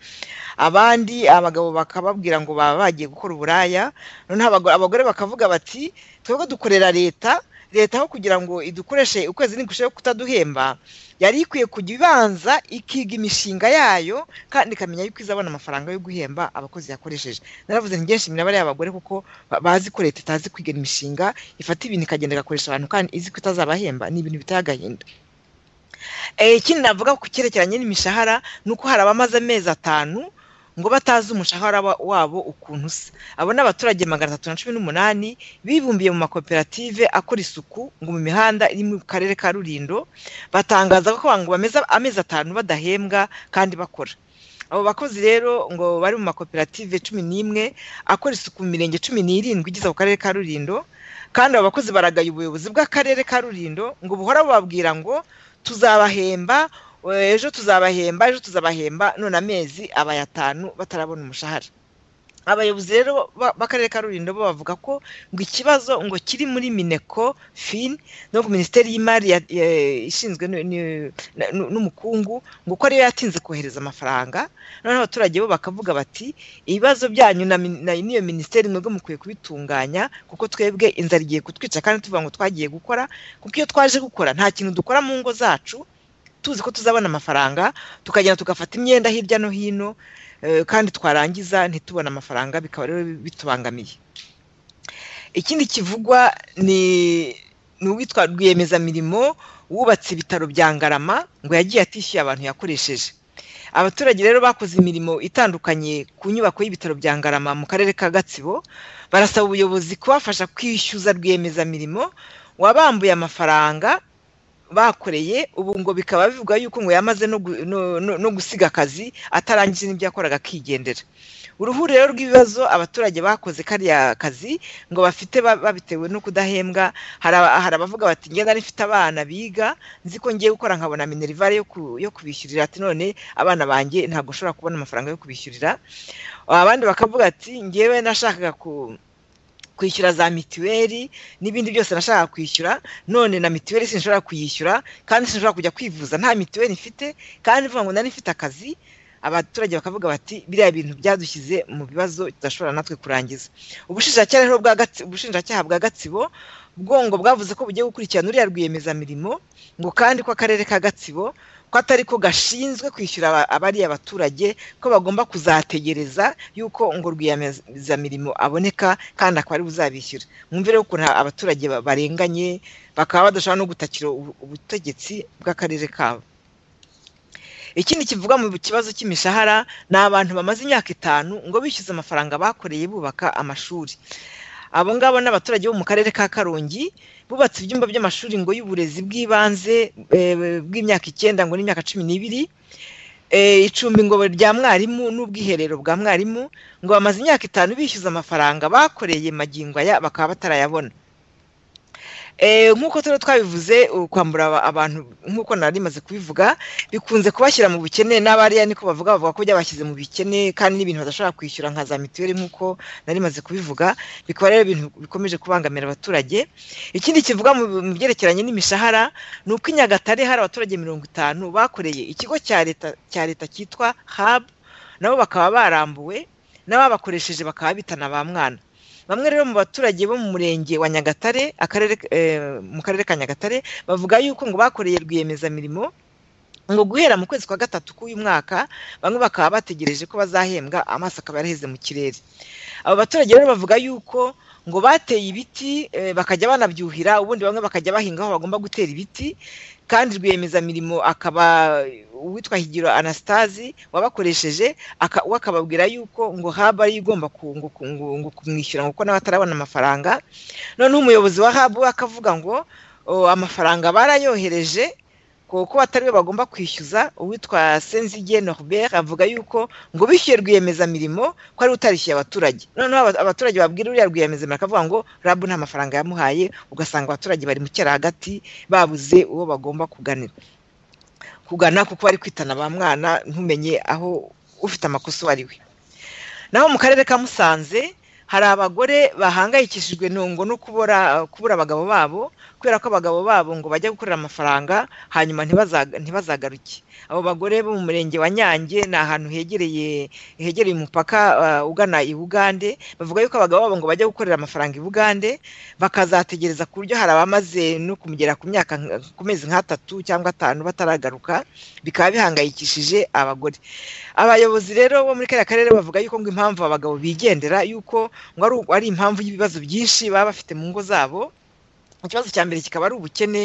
abandi abagabo bakababwira ngo baba bagiye gukora uburaya noneho abago- abagore bakavuga bati twebwe dukorera leta leta aho kugira ngo idukoreshe ukwezi ntigusheho kutaduhemba yari ikwiye kujya ibanza ikiga imishinga yayo kandi ikamenya yuko izabona amafaranga yo guhemba abakozi yakoresheje naravuze nti ngenshi bariya abagore kuko ba- bazi ko leta itazi kwiga imishinga ifata ibintu ikagenda igakoresha abantu kandi izi ko itazabahemba ni ibintu biteye agahinda Eh, ikindi navuga ku cyerekeranye n'imishahara ni uko hari abamaze amezi atanu ngo batazi umushahara wa- wabo ukuntu usa abo ni abaturage magana atatu na cumi n'umunani bibumbiye mu makoperative akora isuku ngo mu mihanda iri mu karere ka rurindo batangaza ko ngo bameze amezi atanu badahembwa kandi bakora abo bakozi rero ngo bari mu makoperative cumi n'imwe akora isuku mu mirenge cumi n'irindwi igize ako karere ka rurindo kandi abo bakozi baragaye ubuyobozi bw'akarere ka rurindo ngo buhora bubabwira ngo tuzabahemba eh, ejo tuzabahemba ejo tuzabahemba none amezi abaye atanu batarabona umushahara abayobozi rero ba- b'akarere ka rurindo bo bavuga ko ngo ikibazo ngo kiri muri mineko fin no ku minisiteri y'imari ya- ya- ishinzwe nu- nu- na- nu- n'umukungu ngo uko ariyo yatinze kohereza amafaranga noneho abaturage bo bakavuga bati ibibazo byanyu na min- na- n'iyo minisiteri mwebwe mukwiye kubitunganya kuko twebwe inzara igiye kutwica kandi tuvuga ngo twagiye gukora kuko iyo twaje gukora nta kintu dukora mu ngo zacu tuzi ko tuzabona amafaranga tukagenda tugafata imyenda hirya no hino eh, kandi twarangiza ntitubone amafaranga bikaba rero bitubangamiye ikindi kivugwa ni ni uwitwa rwiyemezamirimo wubatse ibitaro bya ngarama ngo yagiye atishyuye abantu yakoresheje abaturage rero bakoze imirimo itandukanye ku nyubako y'ibitaro bya ngarama mu karere ka gatsibo barasaba ubuyobozi kubafasha kwishyuza rwiyemezamirimo wabambuye amafaranga bakoreye ubu ngo bikaba bivuga yuko ngo yamaze no gu- no- no- no gusiga akazi atarangije n'ibyo yakoraga akigendera uruhuririro rw'ibibazo abaturage bakoze kariya kazi ngo bafite ba- babitewe no kudahembwa hari aba- hari abavuga bati ngenda rifite abana biga nzi ko ngiye gukora nkabona minerivare yo ku- yo kubishyurira ati none abana banjye ntabwo nshobora kubona amafaranga yo kubishyurira abandi bakavuga ati ngewe nashakaga ku kwishyura za mituweli n'ibindi byose nashakaga kwishyura none na mituweli sinshobora kuyishyura kandi sinshobora kujya kwivuza nta mituweli mfite kandi ivuga ngo nari mfite akazi abaturage bakavuga bati biriya bintu byadushyize mu bibazo tudashobora natwe kurangiza ubushinjacyaha rero bwa Gatsi- ubushinjacyaha bwa gatsibo bwo ngo bwavuze ko bugiye gukurikirana uriya rwiyemezamirimo ngo kandi ko akarere ka gatsibo ko atari ko gashinzwe kwishyura aba- abariya baturage ko bagomba kuzategereza yuko ngo rwiyemezamirimo aboneka kandi akaba ari buzabishyura mwumve rero ukuntu abaturage ba- barenganye bakaba badashobora no gutakira ubu- ubutegetsi bw'akarere kabo ikindi kivuga mu kibazo cy'imishahara ni abantu bamaze imyaka itanu ngo bishyuze amafaranga bakoreye bubaka amashuri abo ngabo ni abaturage bo mu karere ka karongi bubatse ibyumba by'amashuri ngo y'uburezi bw'ibanze eh, bw'imyaka icyenda ngo n'imyaka cumi n'ibiri eh, icumbi ngo rya mwarimu n'ubwiherero bwa mwarimu ngo bamaze imyaka itanu bishyuza amafaranga bakoreye magingo aya bakaba batarayabona Eh, nk'uko turi twabivuze uh, kwambura aba- abantu nk'uko nari maze kubivuga bikunze kubashyira mu bukene n'abariya niko bavuga bavuga ko byabashyize mu bikene kandi n'ibintu badashobora kwishyura nka za mituweli nk'uko nari maze kubivuga bikaba rero ibintu bikomeje kubangamira abaturage ikindi kivuga mu mu byerekeranye n'imishahara ni uko i nyagatare hari abaturage mirongo itanu bakoreye ikigo cya leta cya leta cyitwa hab nabo bakaba barambuwe n'ababakoresheje bakaba bitana ba mwana bamwe rero mu baturage bo mu murenge wa nyagatare akarere eh, mu karere ka nyagatare bavuga yuko ngo bakoreye rwiyemezamirimo ngo guhera mu kwezi kwa gatatu k'uyu mwaka bamwe bakaba bategereje ko bazahembwa amaso akaba yaraheze mu kirere abo baturage rero bavuga yuko ngo bateye ibiti eh, bakajya banabyuhira ubundi bamwe bakajya bahinga aho bagomba gutera ibiti kandi rwiyemezamirimo akaba uwitwa higiro anastasi wabakoresheje aka- we akababwira yuko ngo haba ariyo igomba ku- ngo- ku- ngo- ngo kumwishyura kuko nawe atarabona amafaranga noneho umuyobozi wa haba we akavuga ngo "O, amafaranga barayohereje kuko atari we bagomba kwishyuza uwitwa senzige norbert avuga yuko ngo bishyuye rwiyemezamirimo ko ari we utarishyuye abaturage noneho aba- abaturage babwira uriya rwiyemezamirimo akavuga ngo rabu nta mafaranga yamuhaye ugasanga abaturage bari mu cyara hagati babuze uwo bagomba kuganira kugana kuko bari kwitana ba mwana ntumenye aho ufite amakosa uwo ari we naho mu karere ka musanze hari abagore bahangayikishijwe ntungo no kubura kubura abagabo babo kubera ko abagabo babo ngo bajya gukorera amafaranga hanyuma ntibazaga- ntibazagaruke abo bagore bo mu murenge wa nyange ni ahantu hegereye hegereye umupaka ah, ugana i bugande bavuga yuko abagabo babo ngo bajya gukorera amafaranga i bugande bakazategereza ku buryo hari abamaze no kumugera ku myaka nka- ku mezi nk'atatu cyangwa atanu bataragaruka bikaba bihangayikishije abagore abayobozi rero bo muri kariya karere bavuga yuko ngo impamvu abagabo bigendera yuko ngo ari ari impamvu y'ibibazo byinshi baba bafite mu ngo zabo ikibazo cya mbere kikaba ari ubukene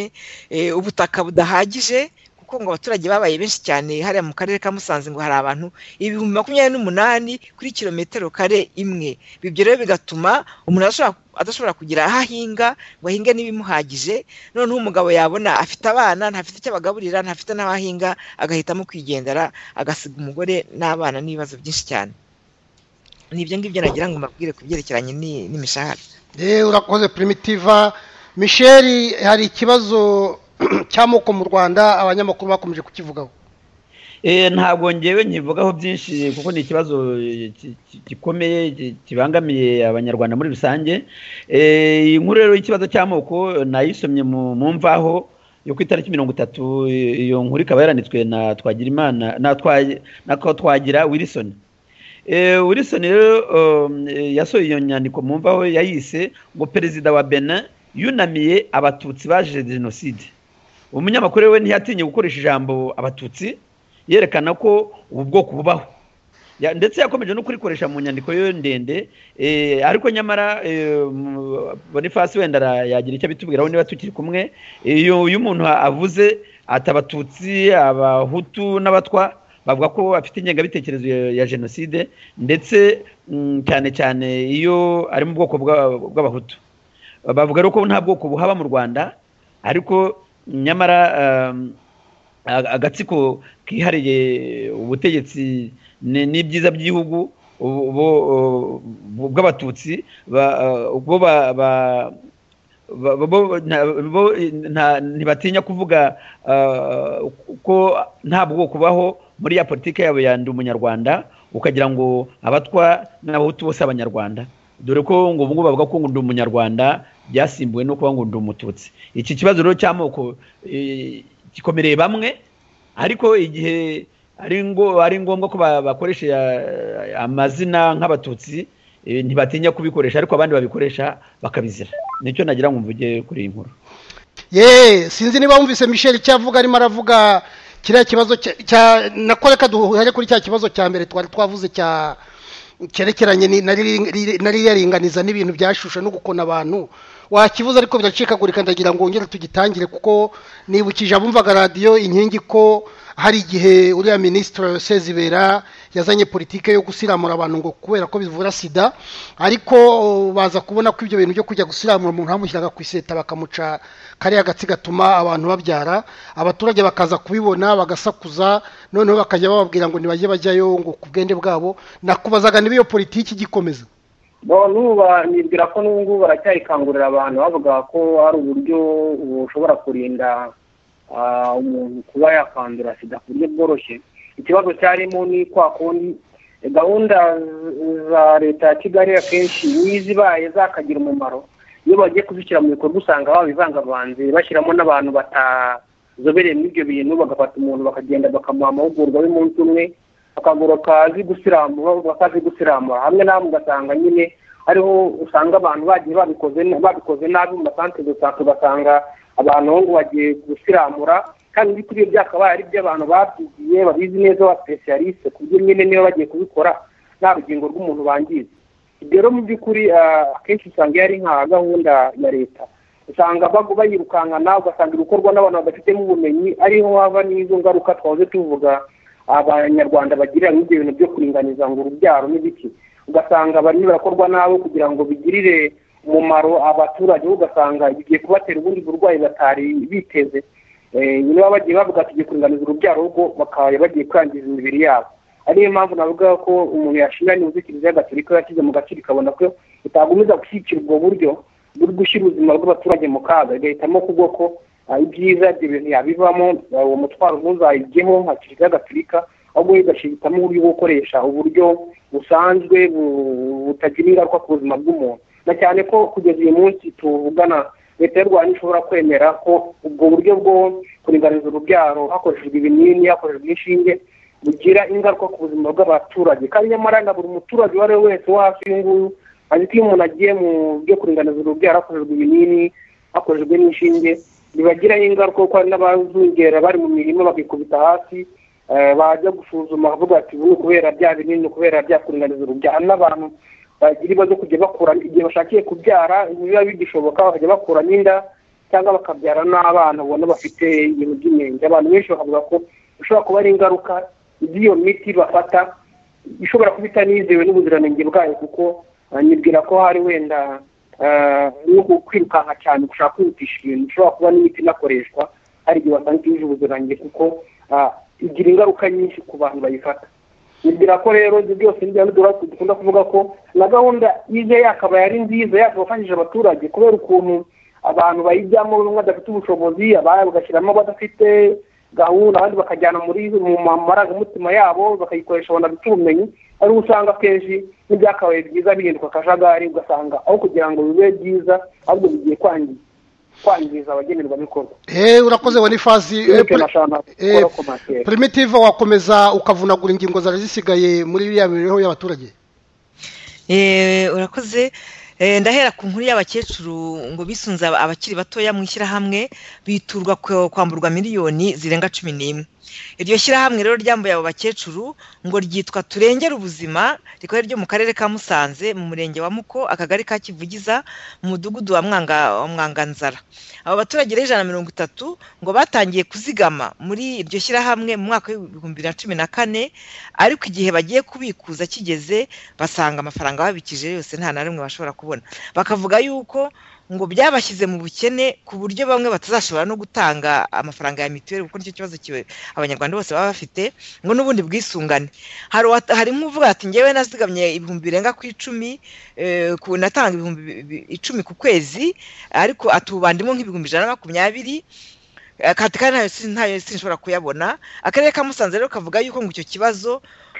eh, ubutaka budahagije kuko ngo abaturage babaye benshi cyane hariya mu karere ka musanze ngo hari abantu ibihumbi makumyabiri n'umunani kuri kilometero kare imwe ibyo rero bigatuma umuntu adashobora adashobora kugira aho ahinga ngo ahinge n'ibimuhagije noneho umugabo yabona afite abana ntafite icyo abagaburira ntafite n'aho ahinga agahitamo kwigendera agasiga umugore n'abana n'ibibazo byinshi cyane ni ibyo ngibyo nagira ngo mbabwire ku byerekeranye ni- n'imishahara yewe urakoze primitiva misheri hari ikibazo cy'amoko mu rwanda abanyamakuru bakomeje kukivugaho Eh, ntabwo ngewe nkivugaho byinshi kuko ni ikibazo eh, ki- ki- gikomeye ki- kibangamiye abanyarwanda muri rusange Eh, iyi nkuru rero y'ikibazo cy'amoko eh, nayisomye mu mu mvaho yo ku itariki mirongo itatu eh, iyo nkuru ikaba yaranditswe na twagirimana na Twa- na Ko- twagira wilson Eh, wilson rero um, eh, yasohoye iyo nyandiko mu mvaho yayise ngo perezida wa benin yunamiye abatutsi baje jenoside umunyamakuru we ntiyatinye gukoresha ijambo abatutsi yerekana ko ubu bwoko bubaho Ya- ndetse yakomeje no kurikoresha mu nyandiko yo ndende eh, ariko nyamara eh, mu- boniface wenda ara- yagira icyo abitubwiraho niba tukiri kumwe iyo uyu umuntu avuze ati abatutsi abahutu n'abatwa bavuga ko bafite ingengabitekerezo ya- ya jenoside ndetse mm, cyane cyane iyo ari mu bwoko bw'a- bw'abahutu bavuga rero ko nta bwoko buhaba mu rwanda ariko nyamara um, a- agatsiko kihariye ubutegetsi ni- n'ibyiza by'igihugu ubu- ubu- ubu- bw'abatutsi ba- uh, bo ba- ba- ba- bo- bo- nta- bo- nta- ntibatinya kuvuga uh, ko nta bwoko bubaho muri ya politiki yabo ya ndi umunyarwanda ukagira ngo abatwa n'abahutu bose abanyarwanda dore ko ngo ubungubu bavuga ko ngo ndi umunyarwanda byasimbuwe no kuba ngo ndi umututsi iki kibazo rero cy'amoko eh, gikomereye bamwe ariko igihe ari ngo ari ngombwa ko ba- bakoresha ya- amazina nk'abatutsi eh, ntibatinya kubikoresha ariko abandi babikoresha bakabizira nicyo nagira ngo mvuge kuri iyi nkuru ye sinzi niba wumvise michel icyo avuga arimo aravuga kiriya kibazo cya- cya nakoreka duhere kuri cya kibazo cya mbere twari twavuze cya cyerekeranye ni- na riri- riri- na ririya ringaniza n'ibintu byashusha no gukona abantu wakivuze ariko biracikagurika ndagira ngo wongere tugitangire kuko nibukije abumvaga radiyo inkingi ko hari igihe uriya minisitiri sezibera yazanye politike yo gusiramura abantu ngo kubera ko bivura sida ariko o, baza kubona ko ibyo bintu byo kujya gusiramura umuntu bamushyiraga ku iseta bakamuca kariya gatsi gatuma abantu babyara abaturage bakaza kubibona bagasakuza noneho bakajya bababwira ngo ntibajye bajyayo ngo ku bwende bwabo nakubazaga niba iyo politiki igikomeza bo n'ubu ba- nibwira ko n'ubu ngubu baracyayikangurira abantu bavuga ko hari uburyo bushobora kurinda ah, umuntu kuba yakandura sida ku buryo bworoshye ikibazo cyarimo ni kwa kundi eh, gahunda z- za leta ya kigali akenshi niyo izibaye zakagira umumaro iyo bagiye kuzishyira mu bikorwa usanga babivangavanze bashyiramo n'abantu batazobereye muri ibyo bintu bagafata umuntu bakagenda bakamuha amahugurwa y'umunsi umwe akagoroka azi gusiramura bakazi gusiramura hamwe n'amwe ugasanga nyine hariho usanga abantu bagiye babikoze babikoze nabi mu masantere de sante ugasanga abantu ngo bagiye gusiramura kandi ibiti biba byakabaye ari iby'abantu babyigiye babizi neza abasipesiyalisite ku buryo nyine niba bagiye kubikora nta rugingo rw'umuntu bangiza ibyo rero mu by'ukuri ah, akenshi usanga iyo ari nka gahunda ya leta usanga bagu- bayirukankana ugasanga ibikorwa n'abantu badafitemo ubumenyi ariho hava n'izo ngaruka twahoze tuvuga abanyarwanda bagirira muri ibyo bintu byo kuringaniza ngo urubyaro n'ibiki ugasanga barimo barakorwa nabo kugira ngo bigirire umumaro abaturage bo ugasanga bigiye kubatera ubundi burwayi batari biteze Eh, nyine baba bagiye bavuga ati tugiye kuringaniza urubyaro ahubwo bakaba bagiye kwangiza imibiri yabo ariyo mpamvu navuga ko umuntu yashimira nibuze kiliziya gatolika yashyize mu gaciro ikabona ko itagumiza gushyigikira ubwo buryo buri gushyira ubuzima bw'abaturage mu kaga igahitamo kuvuga ko ah, ibyiza ibyo bintu yabivamo ah, uwo mutwaro ntuzayijyeho nka kiliziya gatolika ahubwo igashitamo uburyo bwo gukoresha uburyo busanzwe bu- butagira ingaruka ku buzima bw'umuntu na cyane ko kugeza uyu munsi tuvugana leta y'u rwanda ishobora kwemera ko ubwo buryo bwo kuringaniza urubyaro hakoreshejwe ibinini hakoreshejwe inshinge bugira ingaruka ku buzima bw'abaturage kandi nyamara na buri muturage uwo ari we wese wo hafi y'uyu nguyu azi ko iyo umuntu agiye mu byo kuringaniza urubyaro hakoreshejwe ibinini hakoreshejwe n'inshinge bibagiraho ingaruka kuko hari n'abazungera bari mu mirima bakikubita hasi eh, bajya gusuzuma bavuga ati ubu ni ukubera bya binini kubera bya kuringaniza urubyaro hari n'abantu bagira ibibazo kujya bakura igihe bashakiye kubyara biba bigishoboka bakajya bakuramo inda cyangwa bakabyara n'abana ubona bafite ibintu by'inenge abantu benshi bakavuga ko bishobora kuba ari ingaruka z'iyo miti bafata ishobora kuba itanizewe n'ubuziranenge bwayo kuko ah, nibwira ko hari wenda ah, no ku- kwirukanka cyane gushaka kwihutisha ibintu bishobora kuba n'imiti inakoreshwa hari igihe wasanga itujuje ubuziranenge kuko ah, igira ingaruka nyinshi ku bantu bayifata nibwira ko rero ibyo byose nibyo dukunda dukunda kuvuga ko na gahunda ije yakabaye ari nziza yakabafashije abaturage kubera ukuntu abantu bayijyamo bamwe badafite ubushobozi abandi bagashyiramo abadafite gahunda abandi bakajyana muri mu ma- marangamutima yabo bakayikoresha banabita ubumenyi ari usanga akenshi n'ibyakabaye byiza bihinduka akajagari ugasanga aho kugira ngo bibe byiza ahubwo bigiye kwangi- kwangiza abagenerwabikorwa eee urakoze wa n'ifazi Eric Mashana, eee ukora komantere. primitive wakomeza ukavunagura ingingo zari zisigaye muri iriya mibereho y'abaturage Eh, urakoze Eh, ndahera ku nkuru y'abakecuru ngo bisunze aba- abakiri batoya mu ishyirahamwe biturwa kwa- kwamburwa miliyoni zirenga cumi n'imwe iryo shyirahamwe rero ryambuye abo bakecuru ngo ryitwa turengere ubuzima rikora ryo mu karere ka musanze mu murenge wa muko akagari ka kivugiza mu mudugudu wa Mwanga- wa mwanganzara abo baturage rero ijana na mirongo itatu ngo batangiye kuzigama muri iryo shyirahamwe mu mwaka w'ibihumbi bibiri na cumi na kane ariko igihe bagiye kubikuza kigeze basanga amafaranga babikije yose nta na rimwe bashobora kubona bakavuga yuko ngo byabashyize mu bukene ku buryo bamwe batazashobora no gutanga amafaranga ya mituweli kuko nicyo kibazo kiwe abanyarwanda bose baba bafite ngo n'ubundi bwisungane hari uwa- hari nk'uvuga ati ngewe nazigamye ibihumbi birenga ku icumi eh, ku natanga ibihumbi bi- bi- icumi ku kwezi ariko atubandimo nk'ibihumbi ijana na makumyabiri kati kandi ntayo si- ntayo sinshobora kuyabona akarere ka musanze rero kavuga yuko ngo icyo kibazo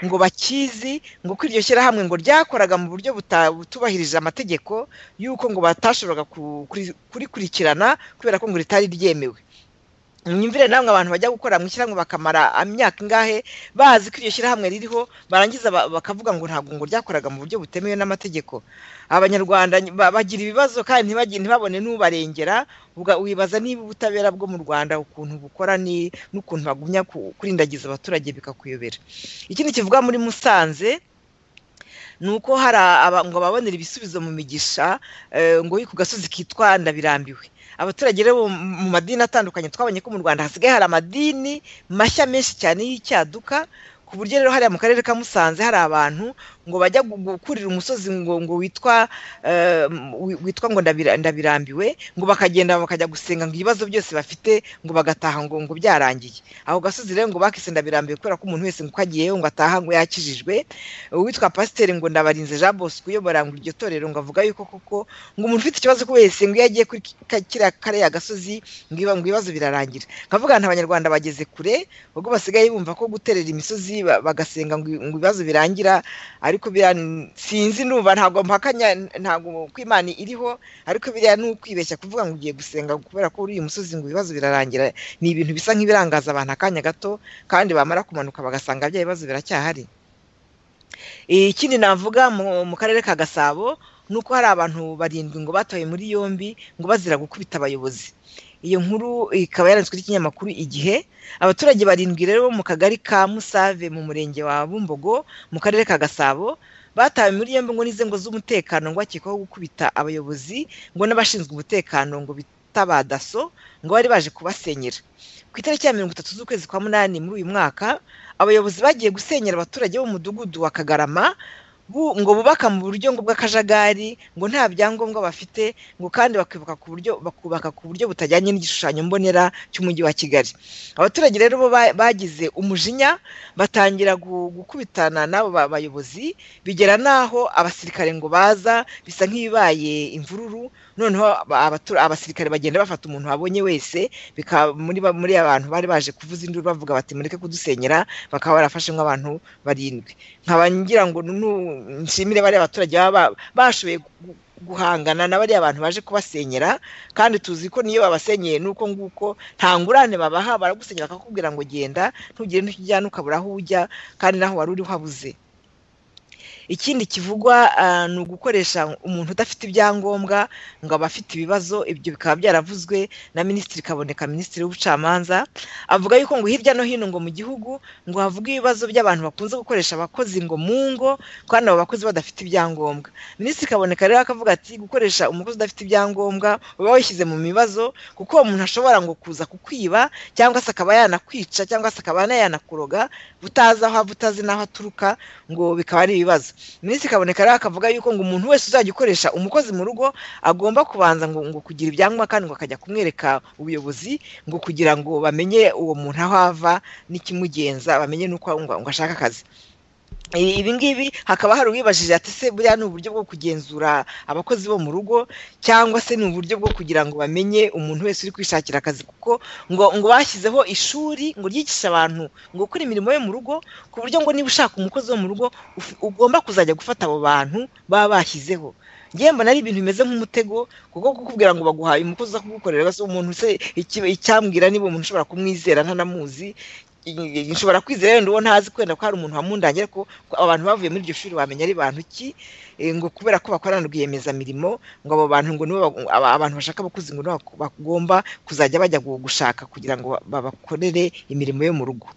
ngo bakizi ngo ko iryo shyirahamwe ngo ryakoraga mu buryo buta- butubahirije amategeko y'uko ngo batashoboraga ku- kuri- kurikurikirana kubera ko ngo ritari ryemewe mwumvire namwe abantu bajya gukora mu ishyirahamwe bakamara imyaka ingahe bazi ko iryo shyirahamwe ririho barangiza ba- bakavuga ngo ntabwo ngo ryakoraga mu buryo butemewe n'amategeko abanyarwanda ni- ba- bagira ibibazo kandi ntibagi- ntibabone n'ubarengera uga- wibaza niba ubutabera bwo mu rwanda ukuntu bukora ni n'ukuntu bagumya ku- kurindagiza abaturage bikakuyobera ikindi kivuga muri musanze ni uko hari aba- ngo babonera ibisubizo mu migisha eh, ngo uri ku gasozi kitwa ndabirambiwe abaturage rero bo mu- mu madini atandukanye twabonye ko mu rwanda hasigaye hari amadini mashya menshi cyane y'icyaduka ku buryo rero hariya mu karere ka musanze hari abantu ngo bajya gu- gukurira umusozi ngo ngo witwa eh, wi- witwa ngo ndabira- ndabirambiwe ngo bakagenda bakajya gusenga ngo ibibazo byose bafite ngo bagataha ngo ngo byarangiye aho gasozi rero ngo bakise ndabirambiwe kubera ko umuntu wese ngo uko agiyeyo ngo ataha ngo yakijijwe uwitwa pasiteri ngo ndabarinze jean bosco uyobora ngo iryo torero ngo avuga yuko koko ngo umuntu ufite ikibazo ko wese ngo iyo agiye kuri ka- kiriya kariya gasozi ngo iba- ngo ibibazo birarangira nkavuga nti abanyarwanda bageze kure ubwo basigaye bumva ko guterera imisozi ba- bagasenga ngo ngo ibibazo birangira ariko biriya n- sinzi numva ntabwo mpakanya ntabwo ko imana iriho ariko biriya ni ukwibeshya kuvuga ngo ugiye gusenga kubera ko uri uyu musozi ngo ibibazo birarangira ni ibintu bisa nk'ibirangaza abantu akanya gato kandi bamara kumanuka bagasanga bya bibazo biracyahari ikindi navuga mu mu karere ka gasabo ni uko hari abantu barindwi ngo batoye muri yombi ngo bazira gukubita abayobozi iyo nkuru ikaba yaranditswe n'ikinyamakuru igihe abaturage barindwi rero bo mu kagari ka musave mu murenge wa bumbogo mu karere ka gasabo batawe muri yombi ngo n'inzego z'umutekano ngo bakekwaho gukubita abayobozi ngo n'abashinzwe umutekano ngo bita ba daso ngo bari baje kubasenyera ku itariki ya mirongo itatu z'ukwezi kwa munani muri uyu mwaka abayobozi bagiye gusenyera abaturage b'umudugudu wa kagarama bu- ngo bubaka mu buryo ngo bw'akajagari ngo nta byangombwa bafite ngo kandi bakibuka ku buryo bakubaka ku buryo butajyanye n'igishushanyo mbonera cy'umujyi wa kigali abaturage rero bo ba- bagize umujinya batangira gu- gukubitana n'abo ba- bayobozi bigera n'aho abasirikare ngo baza bisa nk'ibibaye imvururu noneho aba- abatura- abasirikare bagenda bafata umuntu babonye wese bikaba muri ba- muri abantu bari baje kuvuza induru bavuga bati mureke kudusenyera bakaba barafashe nk'abantu barindwi nkaba ngira ngo nu- nshimire bariya baturage baba ba- bashoboye gu- guhangana na bariya bantu baje kubasenyera kandi tuzi ko niyo babasenyeye nuko nguko nta ngurane babaha baragusenyera bakakubwira ngo genda ntugire n'icyo ujyana ukabura aho ujya kandi naho wari uri habuze ikindi kivugwa ah, ni ugukoresha umuntu udafite ibyangombwa ngo aba afite ibibazo ibyo bikaba byaravuzwe na minisitiri kaboneka minisitiri w'ubucamanza avuga yuko ngo hirya no hino ngo mu gihugu ngo havuga ibibazo by'abantu bakunze gukoresha abakozi ngo mu ngo kandi abo bakozi badafite ibyangombwa minisitiri kaboneka rero akavuga ati gukoresha umukozi udafite ibyangombwa uba wishyize mu bibazo kuko uwo muntu ashobora ngo kuza kukwiba cyangwa se akaba yanakwica cyangwa se akaba yanakuroga utazi aho ava utazi n'aho aturuka ngo bikaba ari ibibazo minisitiri kaboneka rero akavuga yuko ngo umuntu wese uzajya ukoresha umukozi mu rugo agomba kubanza ngo ngo kugira ibyangombwa kandi ngo akajya kumwereka ubuyobozi ngo kugira ngo bamenye uwo muntu aho ava n'ikimugenza bamenye n'uko ngo ngo ashaka akazi I- ibi ngibi hakaba hari uwibajije ati se buriya ni uburyo bwo kugenzura abakozi bo mu rugo cyangwa se ni uburyo bwo kugira ngo bamenye umuntu wese uri kwishakira akazi kuko ngo ngo bashyizeho ishuri ngo ryigishe abantu ngo gukora imirimo yo mu rugo ku buryo ngo niba ushaka umukozi wo mu rugo ufi- ugomba kuzajya gufata abo bantu baba bashyizeho ngewe mbona ari ibintu bimeze nk'umutego kuko kukubwira ngo baguhaye umukozi uza kugukorera se umuntu se iki- icyambwira niba umuntu ushobora kumwizera ntanamuzi i- i- nshobora kwizera wenda uwo ntazi kwenda ko hari umuntu wamundangira ko ko abantu bavuye muri iryo shuri bamenya ari bantu ki eh, ngo kubera ko bakorana rwiyemezamirimo ngo abo bantu ngo nibo bag- aba- abantu bashaka abakozi ngo nibo bak- bagomba kuzajya bajya gu- gushaka kugira ngo ba- babakorere imirimo yo mu rugo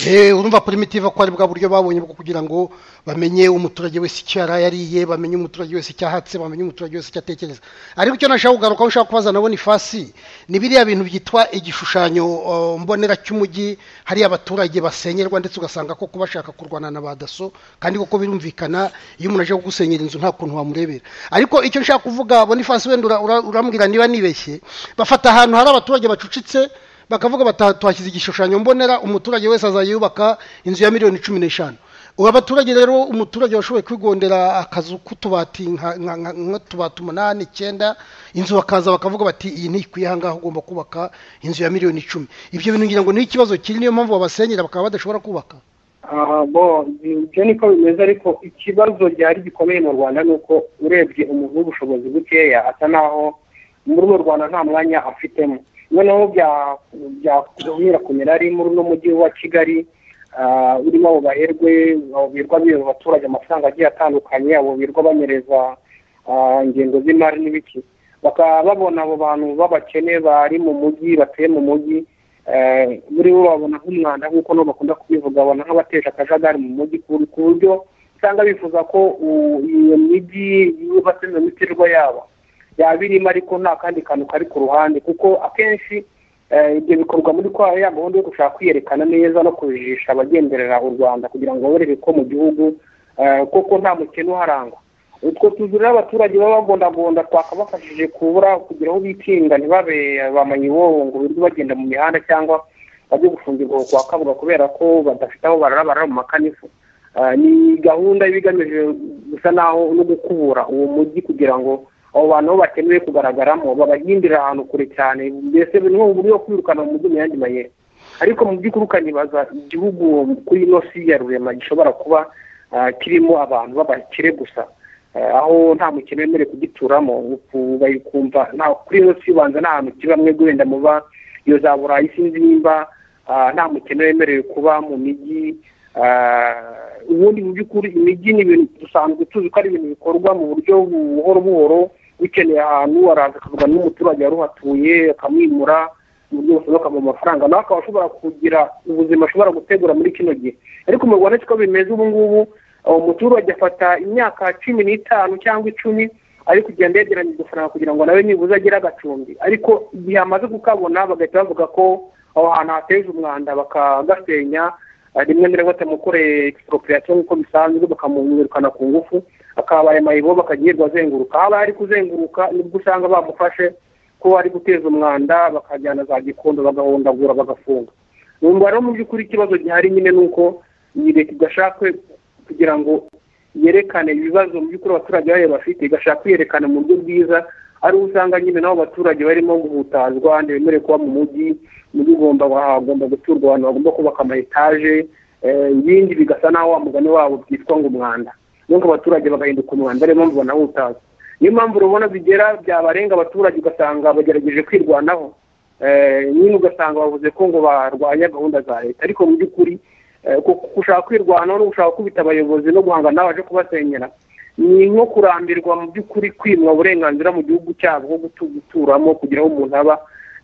Eh, urumva primitive ko ari bwa buryo babonye bwo kugira ngo bamenye umuturage wese icyo yari yariye bamenye umuturage wese icyo ahatse bamenye umuturage wese icyo atekereza ariko icyo nashaka kugarukaho nshaka kubaza nabo ni fasi ni biriya bintu byitwa igishushanyo uh, mbonera cy'umujyi hariya abaturage basenyerwa ndetse ugasanga koko bashaka kurwana na ba daso kandi koko birumvikana iyo umuntu aje kugusenyera inzu nta kuntu wamurebera ariko icyo nshaka kuvuga bonifasi wenda ura- ura- urambwira niba nibeshye bafata ahantu hari abaturage bacucitse bakavuga bati twashyize igishushanyo mbonera umuturage wese azajya yubaka inzu ya miliyoni cumi n'eshanu ubu abaturage rero umuturage washoboye kwigondera akazu k'utubati nka- nka- nka- nk'utubati umunani icyenda inzu bakaza bakavuga bati iyi ntikwiye aha ngaha ugomba kubaka inzu ya miliyoni icumi ibyo bintu ngira ngo ni ikibazo kiri niyo mpamvu babasenyera bakaba badashobora kubaka aha bo ibyo niko bimeze ariko ikibazo gihari gikomeye mu rwanda ni uko urebye umuntu w'ubushobozi bukeya asa naho muri mu rwanda nta mwanya afitemo noneho bya- byakongera kumera ari muri uno mujyi wa kigali ah, urimo abo baherwe aboberwa biba abaturage amafaranga agiye atandukanye aboberwa banyereza ah, ingengo z'imari n'ibiki bakaba babona abo bantu b'abakene bari mu mujyi batuye mu mujyi eh, muri bo babona nk'umwanda nk'uko nabo bakunda kubivuga babona nk'abatesha akajagari mu mujyi ku ku buryo usanga bifuza ko u- iyo mijyi yubatse mu mitirirwa yabo yaba irimo ariko nta kandi kantu kari ku ruhande kuko akenshi eh, ibyo bikorwa muri kwa ya gahunda yo gushaka kwiyerekana neza no kujijisha abagenderera u rwanda kugira ngo babereke ko mu gihugu eh, koko nta mukene uharangwa utwo tuzu rero abaturage baba bagondagonda twakabafashije kubura kugira aho bikinga ntibabe bamayibobo ngo birirwe bagenda mu mihanda cyangwa bajye gufungirwa kwa kabuga kubera ko badafite aho barara barara mu makanifu Ah, ni gahunda iba igamije gusa naho no gukubura uwo mujyi kugira ngo abo bantu bo bakenewe kugaragaramo babahindira ahantu kure cyane mbese ni nk'uburyo bwo kwirukana mu mujyi mu yandi mayeri ariko mu by'ukuri ukanibaza igihugu kuri ino si ya rurema gishobora kuba ah, kirimo abantu b'abakire gusa Ah, aho nta mukene wemerewe kugituramo uku bayikumva nta kuri ino si ubanza nta hantu kiba mwe wenda muba iyo za burayi sinzi nimba ah, nta mukene wemerewe kuba mu mijyi Ah, ubundi mu by'ukuri imijyi ni ibintu dusanzwe tuzi ko ari ibintu bikorwa mu buryo buhoro buhoro ukeneye ahantu araza akavugana n'umuturage wari uhatuye akamwimura mu buryo busohoka mu mafaranga nawe akaba ashobora kugira ubuzima ashobora gutegura muri kino gihe ariko mu rwanda siko bimeze ubu ngubu uwo muturage afata imyaka cumi n'itanu cyangwa icumi ari kugenda yegeranya udufaranga kugira ngo nawe nibuze agire agacumbi ariko igihe amaze kukabona bagahita bavuga ko aho hantu hateje umwanda bakagasenya Ah, rimwe na rimwe batamukoreye expropriation nk'uko bisanzwe bakamwirukana ku ngufu akaba ayo mayibo bakagirirwa azenguruka aho aba ari kuzenguruka nibwo usanga bamufashe ko ari guteza umwanda bakajyana za gikondo bagahondagura bagafunga numva rero mu by'ukuri ikibazo gihari nyine ni uko iyi leta idashaka kugira ngo yerekane ibibazo mu by'ukuri abaturage bayo bafite igashaka kwiyerekana mu buryo bwiza ariho usanga nyine nabo abaturage barimo guhutazwa ntibemerewe kuba mu mujyi umujyi ugomba hagomba guturwa abantu bagomba kubaka ama etaje eh, ibindi bigasa naho wa mugani wabo byitwa ngo umwanda niyo ngo abaturage bagahinduka umwanda ariyo mpamvu banahutazwa niyo mpamvu rubona bigera byabarenga abaturage ugasanga bagerageje kwirwanaho Eh, nyine ugasanga bavuze ko ngo barwanya gahunda za leta ariko mu by'ukuri eh, ku- ku- gushaka kwirwanaho no gushaka kubita abayobozi no guhangana n'abaje kubasenyera ni nko kurambirwa mu by'ukuri kwimwa uburenganzira mu gihugu cyabo bwo gutu- guturamo kugira aho umuntu aba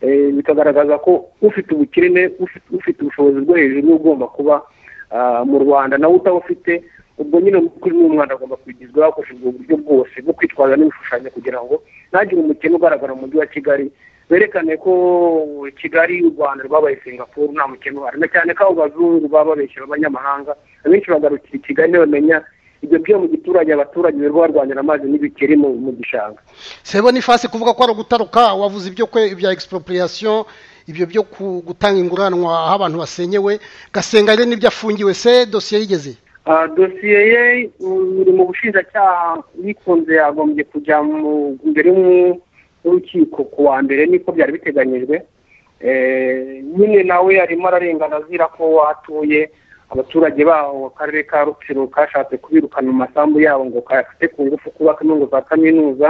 Eh, bikagaragaza ko ufite ubukene ufite ufite ubushobozi bwo hejuru niwe ugomba kuba ah, mu rwanda nawe utabufite ubwo nyine kuri uyu mwana agomba kwigizwa hakoreshejwe uburyo bwose bwo kwitwaza n'ibishushanyo kugira ngo ntagire umukene ugaragara mu mujyi wa kigali berekane ko kigali u rwanda rwabaye singapuru nta mukene uhari na cyane ko abo bazungu baba babeshyera abanyamahanga abenshi bagarukira i kigali ntibamenya ibyo byo mu giturage abaturage birirwa barwanira amazi n'ibikeri mu mu gishanga sebo ni fasi kuvuga ko ari ugutaruka wavuze ibyo kwe ibya expropriation ibyo byo ku- gutanga inguranwa aho abantu basenyewe gasenga rero n'ibyo afungiwe se dosiye yigeze Ah, dosiye ye mm, iri mu bushinjacyaha yikunze yagombye kujya mu- imbere y'umu- y'urukiko ku wa mbere niko byari biteganyijwe Eh, nyine nawe arimo ararengana azira ko atuye abaturage baho akarere ka rutsiro kashatse kubirukana mu masambu yabo ngo kayafate ku ngufu kubaka intungo za kaminuza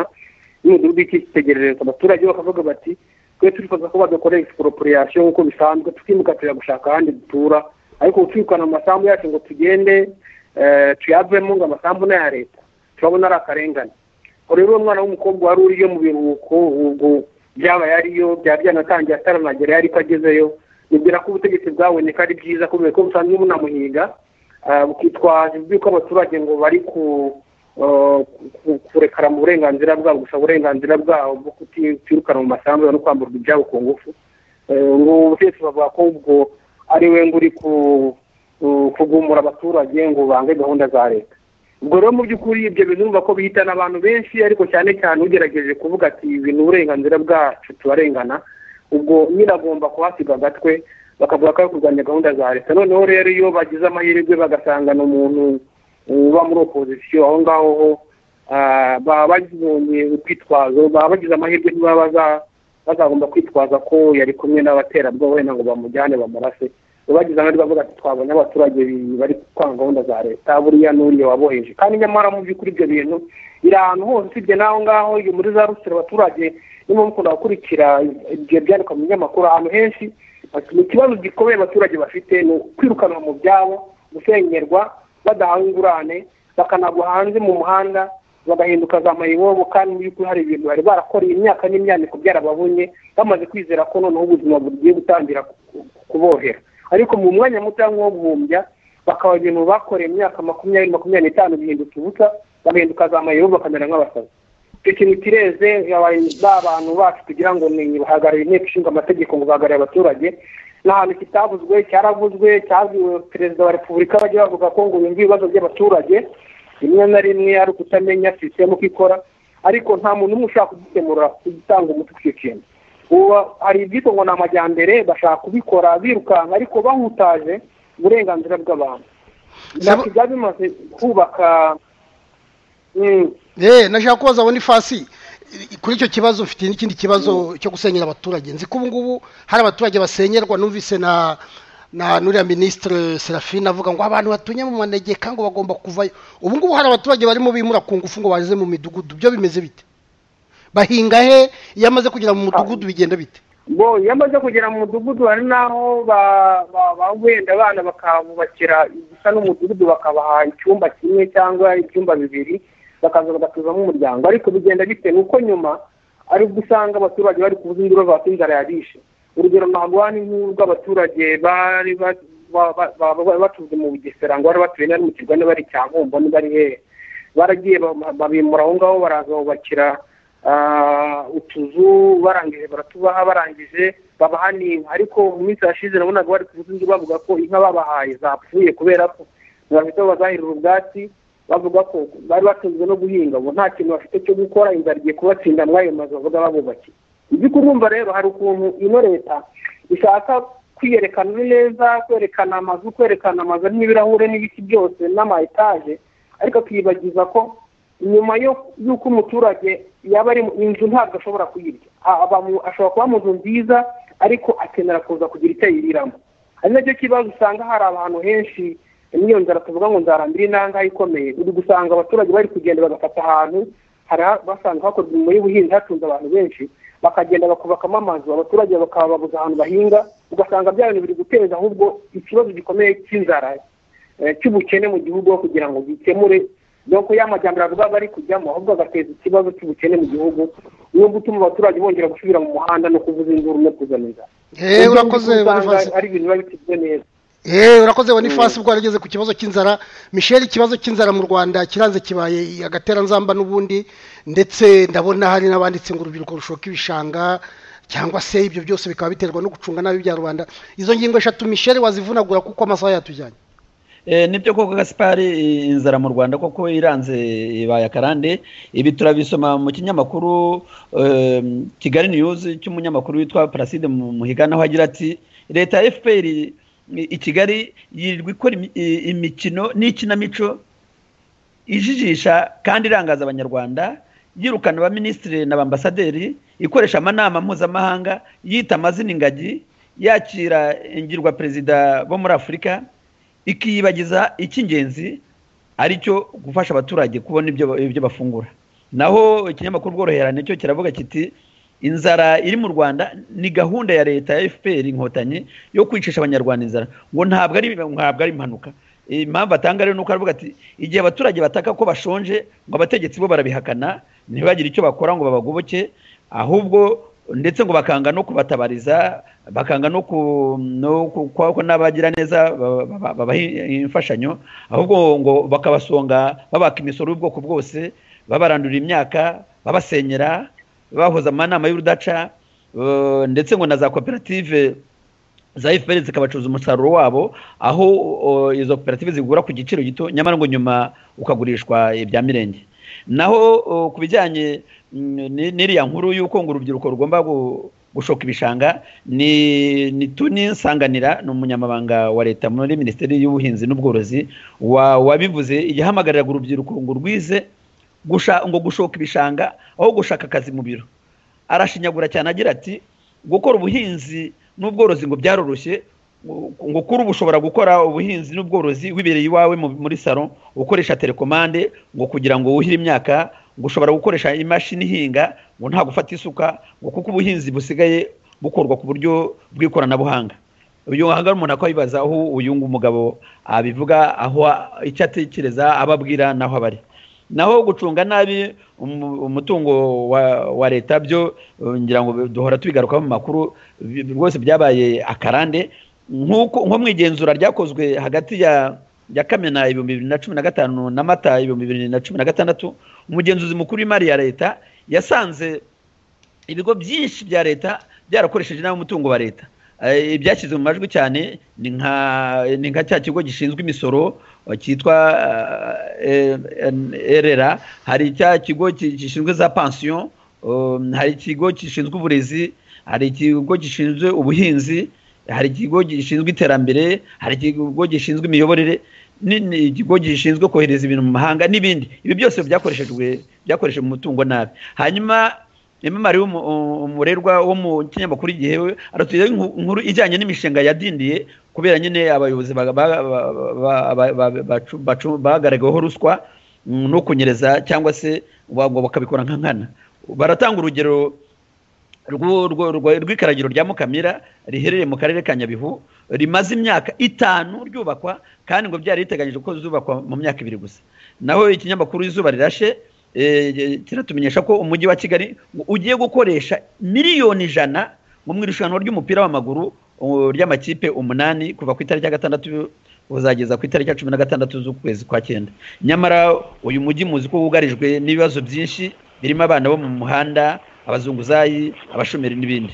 n'umudugudu w'icyitegererezo abaturage bakavuga bati twe turifuza ko badakora expropriation nk'uko bisanzwe tukimuka tujya gushaka ahandi dutura ariko gucikana mu masambu yacu ngo tugende eh, tuyavemo ngo amasambu ni aya leta turabona ari akarengane ubwo rero uwo mwana w'umukobwa wari uriyo mu biruhuko ubwo byaba yariyo byaba byanatangiye ataranagera ariko agezeyo nibwira ko ubutegetsi bwaboneka ari byiza kubera ko busanzwe bunamuhiga ah, bukitwaza iby'uko abaturage ngo bari ku ah, ku- kurekara mu burenganzira bwabo gusa uburenganzira bwabo bwo kutirukanwa mu masambu no kwamburwa ibyabo ku ngufu Eh, ngo ubutegetsi bavuga ko ubwo ari we ngo uri ku- ku- kugumura abaturage ngo bange gahunda za leta ubwo rero mu by'ukuri ibyo bintu urumva ko bihitana abantu benshi ariko cyane cyane ugerageje kuvuga ati ibi ni uburenganzira bwacu tubarengana ubwo nyine agomba kuhasiga agatwe bakavuga ko ari kurwanya gahunda za leta noneho rero iyo bagize amahirwe bagasangana umuntu uba muri opozisiyo aho ngaho ho ah, baba babonye urwitwazo baba bagize amahirwe ntibaba baza- bazagomba kwitwaza ko yari kumwe n'abaterabwoba wenda ngo bamujyane bamurase bagize amahirwe bavuga ati twabonye abaturage bi- bari kwanga gahunda za leta buriya n'uriya waboheje kandi nyamara mu by'ukuri ibyo bintu biri ahantu hose usibye n'aho ngaho iyo muri za rusiro abaturage niba mukunda gukurikira ibyo byandikwa mu binyamakuru ahantu henshi ati ikibazo gikomeye abaturage bafite ni ukwirukanwa mu byabo gusengerwa badahawe ingurane bakanagwa hanze mu muhanda bagahinduka za mayibobo kandi mu by'ukuri hari ibintu bari barakoreye imyaka n'imyaniko byarababonye bamaze kwizera ko noneho ubuzima bugiye gutangira kubohera ariko mu mwanya muto wo guhumbya bakaba ibintu bakoreye imyaka makumyabiri makumyabiri n'itanu bihindutse ubusa bagahinduka za mayibobo bakamera nk'abasazi icyo kintu kireze ba bantu bacu tugira ngo ni bahagarariye inteko ishinga amategeko ngo bahagarariye abaturage ni ahantu kitavuzwe cyaravuzwe cyabwiwe perezida wa repubulika bajya bavuga ko ngo yumve ibibazo by'abaturage rimwe na rimwe ari ukutamenya sisitemu uko ikora ariko nta muntu umwe ushaka kugikemura ugitanga umutwe icyo kintu hari ibyitwa ngo ni amajyambere bashaka kubikora birukanka ariko bahutaje uburenganzira bw'abantu ntabwo byaba bimaze kubaka nashaka kubaza abona ifasi kuri icyo kibazo mfite n'ikindi kibazo cyo gusenyera abaturage nzi ko ubu ngubu hari abaturage basenyerwa numvise na na nuriya minisitiri serafine avuga ngo abantu batunye mu manegeka ngo bagomba kuvayo ubu ngubu hari abaturage barimo bimura ku ngufu ngo bageze mu midugudu byo bimeze bite bahinga he iyo amaze kugera mu mudugudu bigenda bite bo iyo amaze kugera mu mudugudu hari n'aho wenda abana bakabubakira igisa n'umudugudu bakabaha icyumba kimwe cyangwa ibyumba bibiri bakaza bagatuzamo umuryango ariko bigenda bite ni uko nyuma ari ubwo usanga abaturage bari kuvuza induru bavuga ko inzara yabishe urugero ntabwo hano nk'uru rw'abaturage bari batuze mu bugesera ngo bari batuye nari mu kirwa bari cya bumbo bari hehe baragiye babimura aho ngaho baraza bubakira utuzu barangije baratubaha barangije babaha n'inka ariko mu minsi yashize nabonaga bari kuvuza induru bavuga ko inka babahaye zapfuye kubera ko ntibafite aho bazahirira ubwatsi bavuga ko bari batunzwe no guhinga ubu nta kintu bafite cyo gukora inzara igiye kubatsinda muri ayo mazu bavuga babubakiye ibyo kurumva rero hari ukuntu ino leta ishaka kwiyerekana neza kwerekana amazu kwerekana amazu arimo ibirahure n'ibiti byose n'ama etaje ariko akiyibagiza ko nyuma y'uko umuturage yaba ari inzu ntabwo ashobora kuyirya ashobora kuba mu nzu nziza ariko akenera kuza kugira icyo ayiriramo ari nacyo kibazo usanga hari abantu henshi n'iyo nzara tuvuga ngo nzarambire inanga ikomeye uri gusanga abaturage bari kugenda bagafata ahantu basanga hakorwa imirimo y'ubuhinzi hatunze abantu benshi bakagenda bakubakamo amazu abaturage bakababuza ahantu bahinga ugasanga bya bintu biri guteza ahubwo ikibazo gikomeye cy'inzara cy'ubukene mu gihugu aho kugira ngo bikemure dore ko y'amajyambere avuga bari kujyamo ahubwo agateza ikibazo cy'ubukene mu gihugu niyo gutuma abaturage bongera gusubira mu muhanda no kuvuza induru no kuzana inzara urakoze ari ibintu biba bitizwe neza eee urakoze wa n'ifasi ubwo warageze ku kibazo cy'inzara michelle ikibazo cy'inzara mu rwanda kiranze kibaye agateranzamba n'ubundi ndetse ndabona hari n'abanditse ngo urubyiruko rushoka ibishanga cyangwa se ibyo byose bikaba biterwa no gucunga nabi ibya rubanda izo ngingo eshatu michelle wazivunagura kuko amasaha yatujyanye nibyo koko gasipari inzara mu rwanda koko iranze ibaye akarande ibi turabisoma mu kinyamakuru kigali niyuzi cy'umunyamakuru witwa paraside muhigana aho agira ati leta ya efuperi i kigali yirirwa ikora imikino n'ikinamico ijijisha kandi irangaza abanyarwanda yirukana abaminisitiri na bambasaderi ikoresha amanama mpuzamahanga yita amazina ingagi yakira ingirwa perezida bo muri afurika ikiyibagiza icy'ingenzi ari cyo gufasha abaturage kubona ibyo bafungura naho ikinyamakuru bworoherane cyo kiravuga kiti inzara iri mu rwanda ni gahunda ya leta ya fpr inkotanyi yo kwicisha abanyarwanda inzara ngo ntabwo ari ntabwo ari impanuka impamvu atanga rero ni uko aravuga ati igihe abaturage bataka ko bashonje ngo abategetsi bo barabihakana ntibagire icyo bakora ngo babagoboke ahubwo ndetse ngo bakanga no kubatabariza bakanga no ko n'abagira neza babaha imfashanyo ahubwo ngo bakabasonga babaka imisoro y'ubwoko bwose babarandurira imyaka babasenyera bahoze amanama y'urudaca ndetse ngo na za koperative za fpr zikabacuruza umusaruro wabo aho izo koperative zigura ku giciro gito nyamara ngo nyuma ukagurishwa ibya mirenge naho ku bijyanye n'iriya nkuru y'uko ngo urubyiruko rugomba gushoka ibishanga ni tuni nsanganira ni umunyamabanga wa leta muri minisiteri y'ubuhinzi n'ubworozi wabivuze igihe ahamagariraga urubyiruko ngo rwize ngo gushoka ibishanga aho gushaka akazi mu biro arashinyagura cyane agira ati gukora ubuhinzi n'ubworozi ngo byaroroshye ngo kuri ubu ushobora gukora ubuhinzi n'ubworozi wibereye iwawe muri salo ukoresha telekomande ngo kugira ngo wuhire imyaka ngo ushobora gukoresha imashini ihinga ngo nta gufata isuka ngo kuko ubuhinzi busigaye bukorwa ku buryo bw'ikoranabuhanga uyu hangara umuntu akwibaza aho uyu umugabo abivuga aho icyo atekereza abo ababwira n'aho aba ari naho gucunga nabi umutungo wa leta byo ngira ngo duhora tubigarukaho mu makuru rwose byabaye akarande nko mu igenzura ryakozwe hagati ya ya kamena ibihumbi bibiri na cumi na gatanu na mata ibihumbi bibiri na cumi na gatandatu umugenzuzi mukuru w'imari ya leta yasanze ibigo byinshi bya leta byarakoresheje nabi umutungo wa leta ibyashyize mu majwi cyane ni nka cya kigo gishinzwe imisoro cyitwa erera hari cya kigo gishinzwe za pansiyo hari ikigo gishinzwe uburezi hari ikigo gishinzwe ubuhinzi hari ikigo gishinzwe iterambere hari ikigo gishinzwe imiyoborere ikigo gishinzwe kohereza ibintu mu mahanga n'ibindi ibi byose byakoreshejwe byakoresheje mu mutungo nabi hanyuma imamari umurerwa wo mu kinyamakuru igihe aratugira inkuru ijyanye n'imishinga yadindiye kubera nyine abayobozi bagaragaweho ruswa no kunyereza cyangwa se bakabikora nka nkana baratanga urugero rw'ikaragiro rya mukamira riherereye mu karere ka nyabihu rimaze imyaka itanu ryubakwa kandi ngo byari riteganyije ko zubakwa mu myaka ibiri gusa naho ikinyamakuru izuba rirashe kiratumenyesha ko umujyi wa kigali ugiye gukoresha miliyoni ijana mu irushanwa ry'umupira w'amaguru ry'amakipe umunani kuva ku itariki ya gatandatu uzageza ku itariki ya cumi na gatandatu z'ukwezi kwa cyenda nyamara uyu mujyi muzi ko wugarijwe n'ibibazo byinshi birimo abana bo mu muhanda abazunguzayi abashomeri n'ibindi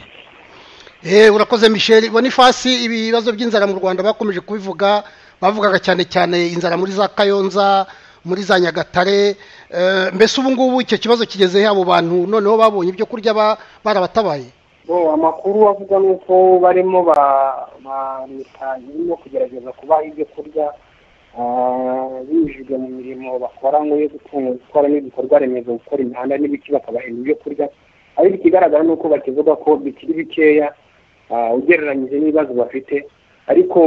urakoze misheli bonifasi ibibazo by'inzara mu rwanda bakomeje kubivuga bavugaga cyane cyane inzara muri za kayonza muri za nyagatare mbese ubu ngubu icyo kibazo kigeze abo bantu noneho babonye ibyo kurya barabatabaye amakuru avuga ni uko barimo leta irimo kugerageza kubaha ibyo kurya binyujijwe mu mirimo bakora nk'iyo gutwara n'ibikorwa remezo gukora imihanda n'ibiti bakabahemba ibyo kurya ariko ikigaragara ni uko bakivuga ko bikiri bikeya ugereranyije n'ibibazo bafite ariko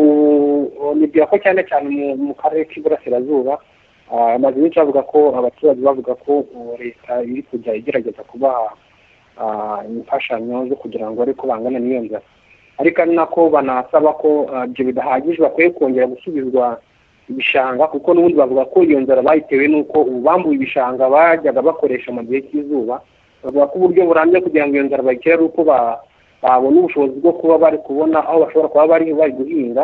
nibwira ko cyane cyane mu karere k'iburasirazuba amazu menshi avuga ko abaturage bavuga ko leta iri kujya igerageza kubaha imfashanyo zo kugira ngo ariko bangane n'iyo nzara ariko ari nako banasaba ko ibyo bidahagije bakwiye kongera gusubizwa ibishanga kuko n'ubundi bavuga ko iyo nzara bayitewe n'uko ubu bambuye ibishanga bajyaga bakoresha mu gihe cy'izuba bavuga ko uburyo burambye kugira ngo iyo nzara bayikire ari uko babona ubushobozi bwo kuba bari kubona aho bashobora kuba bari bari guhinga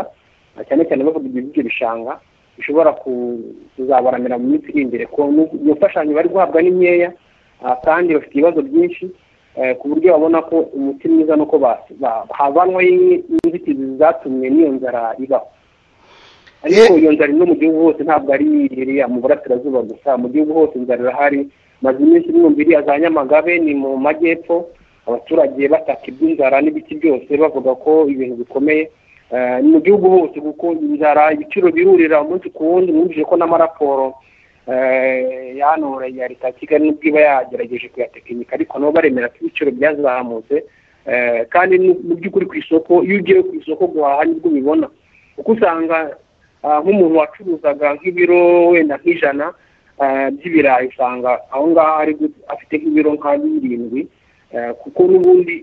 cyane cyane bavuga ibyo bishanga bishobora kuzabaramira mu minsi iri imbere ko iyo mfashanyo bari guhabwa ni nkeya kandi bafite ibibazo byinshi ku buryo babona ko umuti mwiza nuko havanwaho inzitizi zatumye n'iyo nzara ibaho ariko iyo nzara no mu gihugu hose ntabwo ari iriya mu burasirazuba gusa mu gihugu hose inzara irahari maze iminsi ibihumbi iriya za nyamagabe ni mu majyepfo abaturage bataka iby'inzara n'ibiti byose bavuga ko ibintu bikomeye ni mu gihugu hose kuko inzara ibiciro birurira umunsi ku wundi mwumvise ko n'amaraporo ya hano ya leta ya kigali nubwo iba yagerageje kuyatekinika ariko nabo baremera ko ibiciro byazamutse kandi mu by'ukuri ku isoko iyo ugiye ku isoko guhaha nibwo ubibona kuko usanga nk'umuntu wacuruzaga nk'ibiro wenda nk'ijana by'ibirayi usanga aho ngaho ari afite nk'ibiro nka birindwi kuko n'ubundi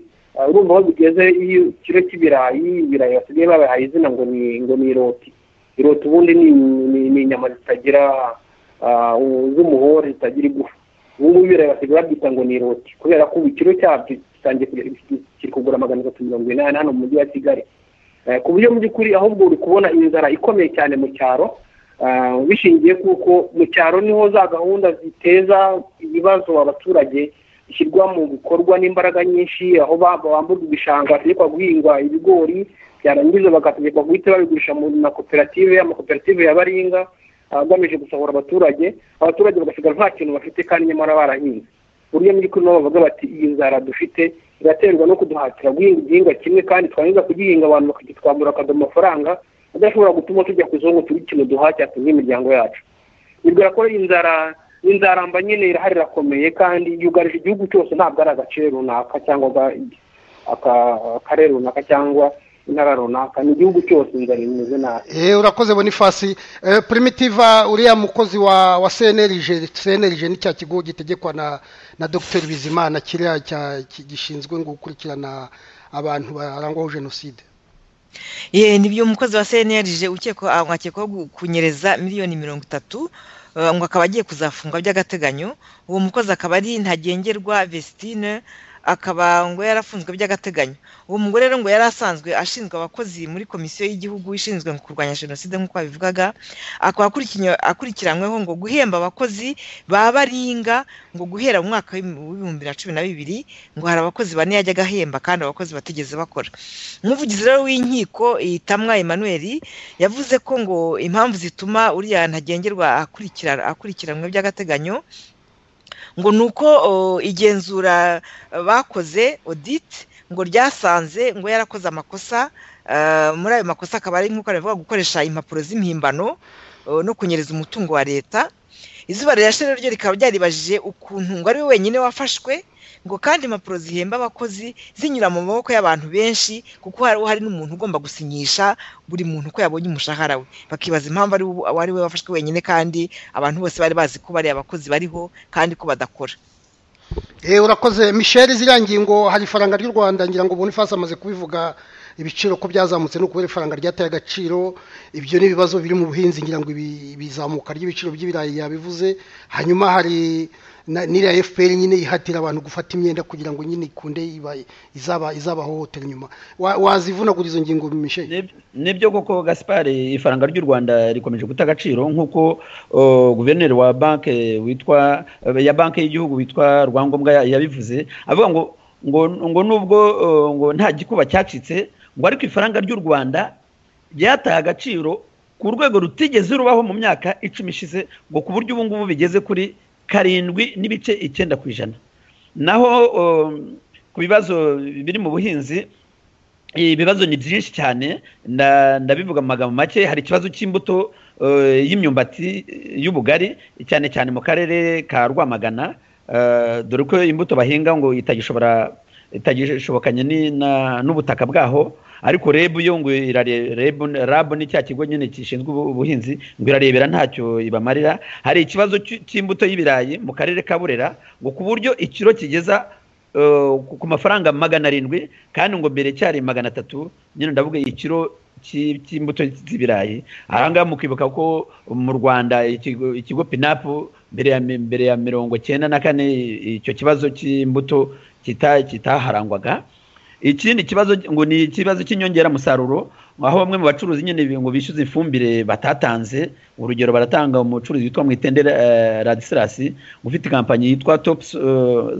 urumva aho bigeze iyo ikiro cy'ibirayi ibirayi basigaye babahaye izina ngo ni ngo ni iroti iroti ubundi ni inyama zitagira z'umuhore zitagira igufa ubu ngubu ibirayi basigaye babyita ngo ni iroti kubera ko ubu ikiro cyabyo gitangiye kiri kugura magana atatu mirongo inani hano mu mujyi wa kigali ku buryo mu by'ukuri ahubwo uri kubona inzara ikomeye cyane mu cyaro bishingiye kuko mu cyaro niho za gahunda ziteza ibibazo abaturage bishyirwa mu bikorwa n'imbaraga nyinshi aho bamburwa ibishanga bategekwa guhingwa ibigori byarangiza bagategekwa guhita babigurisha mu makoperative amakoperative ya baringa agamije gusahura abaturage abaturage bagasigara nta kintu bafite kandi nyamara barahinze buryo mu by'ukuri nabo bavuga bati iyi nzara dufite iraterwa no kuduhatira guhinga igihingwa kimwe kandi twangiza kugihinga abantu bakagitwambura bakaduha amafaranga adashobora gutuma tujya ku isoko turi ikintu duhatira tuzi imiryango yacu bibwira ko inzara inzaramba nyine irahari irakomeye kandi yugarije igihugu cyose ntabwo ari agace runaka cyangwa akarere runaka cyangwa intara runaka ni igihugu cyose inzara imeze nabi urakoze bonifasi primitiva uriya mukozi wa senerije senerije ni cya kigo gitegekwa na dogiteri bizimana kiriya gishinzwe gukurikirana abantu barangwaho jenoside ye nibyo umukozi wa cnlg ukekwa mwakekwaho kunyereza miliyoni mirongo itatu eh, ngo akaba agiye kuzafunga by'agateganyo uwo mukozi akaba ari ntagengerwa vestine akaba ngo yarafunzwe by'agateganyo uwo mugore rero ngo yari asanzwe ashinzwe abakozi muri komisiyo y'igihugu ishinzwe mu kurwanya jenoside nk'uko babivugaga akaba akurikiranywe- akurikiranyweho ngo guhemba abakozi ba baringa ngo guhera mu mwaka w'ibihumbi na cumi na bibiri ngo hari abakozi bane yajyaga ahemba kandi abakozi batigeze bakora umuvugizi rero w'inkiko itamwa emmanuel yavuze ko ngo impamvu zituma uriya ntagengerwa akurikira- akurikiranwe by'agateganyo ngo ni uko o, igenzura eh, bakoze audit ngo ryasanze ngo yarakoze amakosa eh, muri ayo makosa akaba ari nk'uko aravuga gukoresha impapuro z'impimbano eh, no kunyereza umutungo wa leta izuba rirashe rero ryo rikaba ryaribajije ukuntu ngo ari we wenyine wafashwe ngo kandi impapuro zihemba abakozi zinyura mu maboko y'abantu benshi kuko hari hari n'umuntu ugomba gusinyisha buri muntu ko yabonye umushahara we bakibaza impamvu ari we- ari we wafashwe wenyine kandi abantu bose bari bazi ko bariya abakozi bariho kandi ko badakora Eh, urakoze michel ziriya ngingo hari ifaranga ry'u rwanda ngira ngo bonifasi amaze kubivuga ibiciro ko byazamutse no kubera ifaranga ryateye agaciro ibyo ni ibibazo biri mu buhinzi ngira ngo ibi- ibizamuka ry'ibiciro by'ibirayi yabivuze hanyuma hari na- n'iriya fpr nyine yihatira abantu gufata imyenda kugira ngo nyine ikunde iba- izaba izabahohotera inyuma Wa- wazivunagura izo ngingo michel Nib- nibyo koko gasipari ifaranga ry'u rwanda rikomeje guta agaciro nk'uko uh, guverineri wa banki witwa ya banki y'igihugu witwa rwangombwa ya- yabivuze avuga ngo ngo ngo nubwo uh, ngo nta gikuba cyacitse ngo ariko ifaranga ry'u rwanda ryataye agaciro ku rwego rutigeze rubaho mu myaka icumi ishize ngo ku buryo ubu ngubu bigeze kuri karindwi n'ibice icyenda ku ijana naho um, ku bibazo biri mu buhinzi ibibazo ni byinshi cyane nda- ndabivuga mu magambo make hari ikibazo cy'imbuto eh, y'imyumbati eh, y'ubugari cyane cyane mu karere ka rwamagana eh, dore ko imbuto bahinga ngo itagishobora itagishobokanye ni- na- n'ubutaka bwaho ariko rebu yo ngo irare- rebu rabu ni cya kigo nyine gishinzwe ubu- ubuhinzi ngo irarebera ntacyo ibamarira hari ikibazo cy'i- cy'imbuto y'ibirayi mu karere ka burera ngo ku buryo ikiro kigeza eh, ku- ku mafaranga magana arindwi kandi ngo mbere cyari magana atatu nyine ndavuga ikiro cy'i- cy'imbuto z'ibirayi ahangaha mukibuka ko mu rwanda ikigo ikigo pinapu mbere ya mi- mbere ya mirongo cyenda na kane i- icyo kibazo cy'imbuto kita- kitaharangwaga ikindi kibazo ngo ni ikibazo cy'inyongeramusaruro aho bamwe mu bacuruzi nyine bi- ngo bishyuza ifumbire batatanze urugero baratanga umucuruzi witwa mwitendera eh, radisilasi ufite kampanyi yitwa top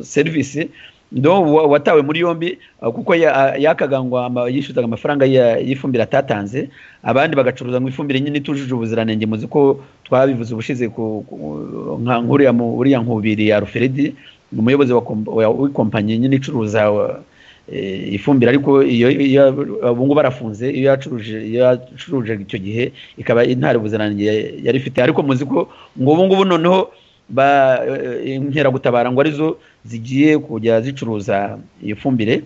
serivisi ndo wa- watawe muri yombi eh, kuko ya- yakaga ngo ama- yishyuzaga amafaranga ya- y'ifumbire atatanze abandi bagacuruza ngo ifumbire nyine itujuje ubuziranenge muzi ko twabivuze ubushize ku- ku- nka nk'uriya mu- uriya nkubiri ya ruferedi ni umuyobozi wa kom- wa- w'ikompanyi nyine icuruza wa- eh, ifumbire ariko iyo iyo ubu ngubu arafunze iyo yacuruje iyo yacuruje icyo gihe ikaba intare ubuziranenge yari ifite ariko muzi ko ngo ubu ngubu noneho ba eh, inkeragutabara ngo arizo zigiye kujya zicuruza iyo fumbire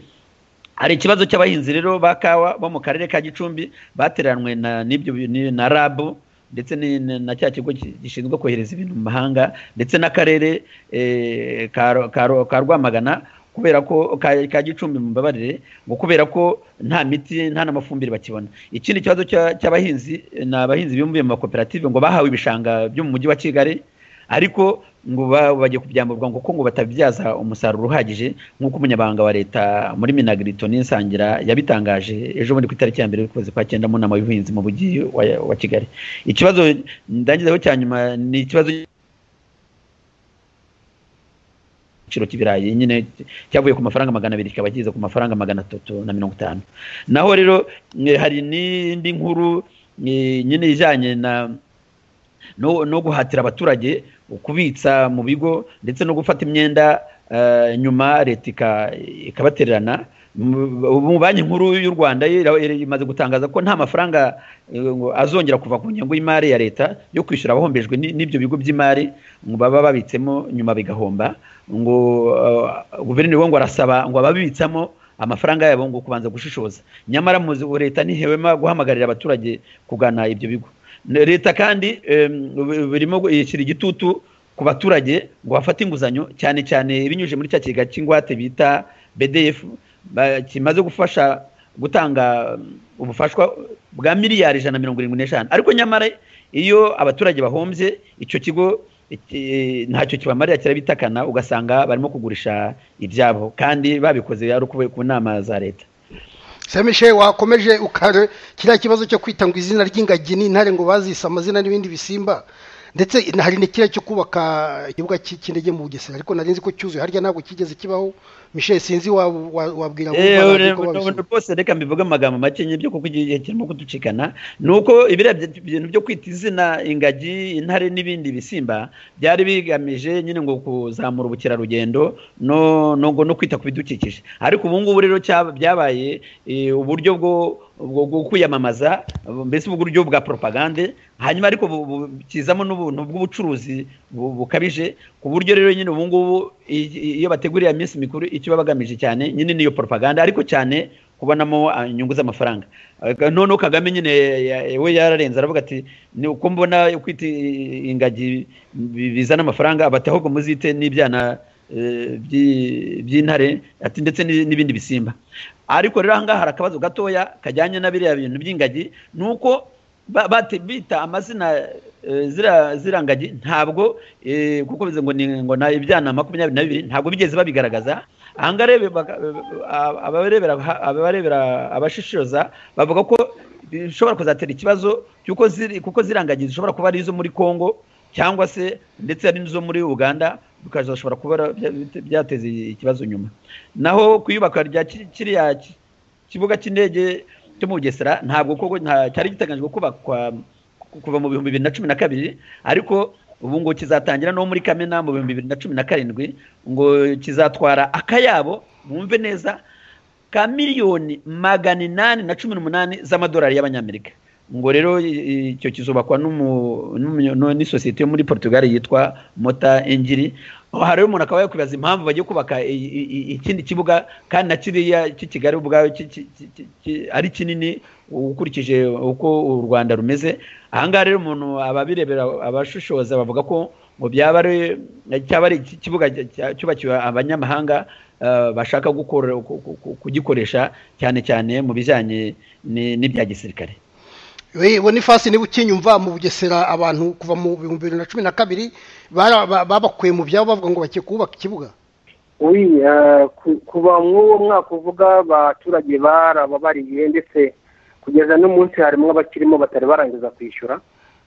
hari ikibazo cy'abahinzi rero ba kawa bo mu karere ka gicumbi bateranwe na n'ibyo bi- ni- na rabu ndetse ni- ni- na cya kigo ki- gishinzwe kohereza ibintu mu mahanga ndetse n'akarere eh, ka Ro- ka Ro- ka rwamagana kubera ko ka, ka gicumbi mumbabarire ngo kubera ko nta miti nta n'amafumbire bakibona ikindi kibazo cya- cy'abahinzi eh, ni abahinzi bibumbiye mu makoperative ngo bahawe ibishanga byo mu mujyi wa kigali ariko ngo ba- bagiye kubyamburwa ngo ko ngo batabyaza umusaruro uhagije nk'uko umunyabanga wa leta muri minagrito n'insangira yabitangaje ejo bundi ku itariki ya mbere y'ukwezi kwa cyenda mu nama y'ubuhinzi mu mujyi wa- wa kigali ikibazo ndangizaho cya nyuma ni ikibazo igiciro cy'ibirayi nyine cyavuye ku mafaranga magana abiri kikaba kiza ku mafaranga magana atatu na mirongo itanu naho rero eh, hari n'indi nkuru eh, nyine ijyanye na no, no guhatira abaturage kubitsa mu bigo ndetse no gufata imyenda eh, nyuma leta ika- ikabatererana Mu- ubu banki nkuru y'u rwanda ira- ira- imaze gutangaza ko nta mafaranga eh, ngo azongera kuva ku ngengo y'imari ya leta yo kwishyura abahombejwe ni- n'ibyo bigo by'imari ngo baba babitsemo nyuma bigahomba ngo eh, guverineri we ngo arasaba ngo ababitsamo amafaranga yabo ngo kubanza gushishoza nyamara muzi ubu leta ntihwema guhamagarira abaturage kugana ibyo bigo Ne- leta kandi em, bu- burimo gu- ishyira igitutu ku baturage ngo bafate inguzanyo cyane cyane binyujije muri cya kigega cy'ingwate bita bdf ba- kimaze gufasha gutanga ubufashwa bwa miliyari ijana na mirongo irindwi n'eshanu ariko nyamara iyo abaturage bahombye icyo kigo iki- ntacyo kibamarira kirabitakana ugasanga barimo kugurisha ibyabo kandi babikoze ari ukuvuye ku nama za leta semishe wakomeje ukare kiriya kibazo cyo kwita ngo izina ry'ingagi n'intare ngo bazise amazina n'ibindi bisimba ndetse hari na kiriya cyo kubaka ikibuga cy'indege mu bugesera ariko nari nzi ko cyuzuye harya ntabwo kigeze kibaho mishe sinzi wa- wa- wabwira ngo Eh, ubona uko ure- babisoma. rwose reka mbivuge amagambo make nyibyo kuko igihe kirimo kuducikana ni uko ibiriya byi- bintu byo kwita izina ingagi intare n'ibindi bisimba byari bigamije nyine ngo kuzamura ubukerarugendo no no ngo no kwita ku bidukikije ariko ubu ngubu rero cyaba- byabaye eh, uburyo bwo bwo bwo kwiyamamaza mbese uburyo bwa propagande hanyuma ariko bu- bu- kizamo n'ubuntu bw'ubucuruzi bu- bukabije ku buryo rero nyine ubu ngubu i- i- iyo bateguriye iminsi mikuru icyo baba bagamije cyane nyine niyo propaganda ariko cyane kubonamo ah, inyungu z'amafaranga Aga- noneho kagame nyine ya- ya- we yararenze aravuga ati ni uko mbona kwita ingagi bi- bizana amafaranga abati ahubwo muzite n'ibyana eh, byi- by'intare ati ndetse n'i- n'ibindi bisimba ariko rero ahangaha hari akabazo gatoya kajyanye na biriya bintu by'ingagi ni uko ba- bate- bita amazina eh, zira zira ngagi ntabwo eh, kuko bivuze ngo ni ngo na ibyana makumyabiri na bibiri ntabwo bigeze babigaragaza ahangaha rebe- baka- a- abarebera abarebera abashishoza bavuga ko bishobora kuzatera ikibazo cy'uko ziri kuko ziriya ngagi zishobora kuba ari izo muri congo cyangwa se ndetse hari n'izo muri uganda bikazashobora kuba bya- byateza ikibazo nyuma naho ku iyubakwa rya ki- kiriya ki- kibuga cy'indege cyo mu bugesera ntabwo koko nta cyari giteganyijwe kubakwa ku- kuva mu bihumbi bibiri na cumi na kabiri ariko ubu ngo kizatangira no muri kamena mu bihumbi bibiri na cumi na karindwi ngo kizatwara akayabo mwumve neza ka miliyoni magana inani na cumi n'umunani z'amadolari y'abanyamerika ngo rero i- icyo kizubakwa n'umu- n'umu- no- n'isosiyete yo muri portugal yitwa mota engiri aho hari umuntu akaba yakwibaza impamvu bagiye kubaka i- i- i- ikindi kibuga kandi na kiriya cy'i kigali ubwayo ki- ki- ki- ki- ki- ari kinini ukurikije uko u rwanda rumeze ahangaha rero umuntu ababirebera abashishoza bavuga ko ngo byaba ari cyaba ari iki- ikibuga cya- cyubakiwe abanyamahanga eh, bashaka gukora- ku- ku- ku- kugikoresha cyane cyane mu bijyanye ni- n'ibya gisirikare We- we ni fasi niba ukinyumva mu bugesera abantu kuva mu bihumbi bibiri na cumi na kabiri bara- ba- babakuye mu byabo bavuga ngo bagiye kubaka ikibuga Oui, eh, ku- kuva mw'uwo mwaka uvuga abaturage barababariye ndetse kugeza n'umunsi harimo abakirimo batari barangiza kwishyura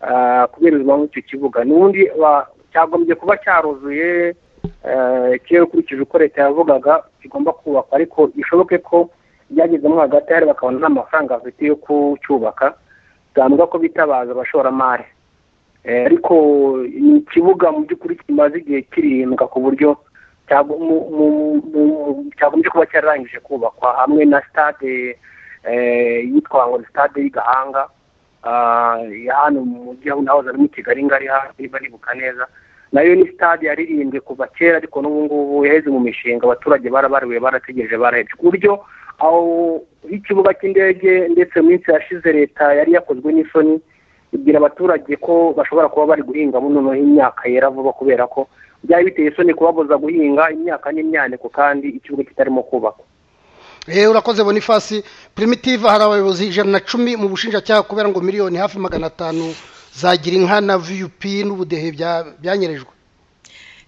eh, kubera impamvu icyo kibuga n'ubundi wa- cyagombye kuba cyaruzuye eh, kera ukurikije uko leta yavugaga kigomba kubakwa ariko bishoboke ko byagezemo hagati hari bakabona nta mafaranga bafite yo kucyubaka byambwa ko bitabaza abashoramari Eh, ariko ni ikibuga mu by'ukuri kimaze igihe kirindwa ku buryo cyago- mu- mu- mu- cyagombye kuba cyararangije kubakwa hamwe na stade eh, yitwa ngo ni stade y'igahanga ah, ya hano mu mujyi aho nahoze ari muri kigali ngari hafi niba nibuka neza nayo ni stade yaririmbwe kuva kera ariko n'ubu ngubu yaheze mu mishinga abaturage barabariwe barategereje barahebye ku buryo aho ikibuga cy'indege ndetse mu minsi yashize leta yari yakozwe n'isoni ibwira abaturage ko bashobora kuba bari guhingamo noneho imyaka yera vuba kubera ko byari biteye isoni kubabuza guhinga imyaka n'imyaniko kandi ikibuga kitarimo kubakwa Eh, urakoze bonifasi primitive hari abayobozi ijana na cumi mu bushinjacyaha kubera ngo miliyoni hafi magana atanu zagira inka na vup n'ubudehe bya- byanyerejwe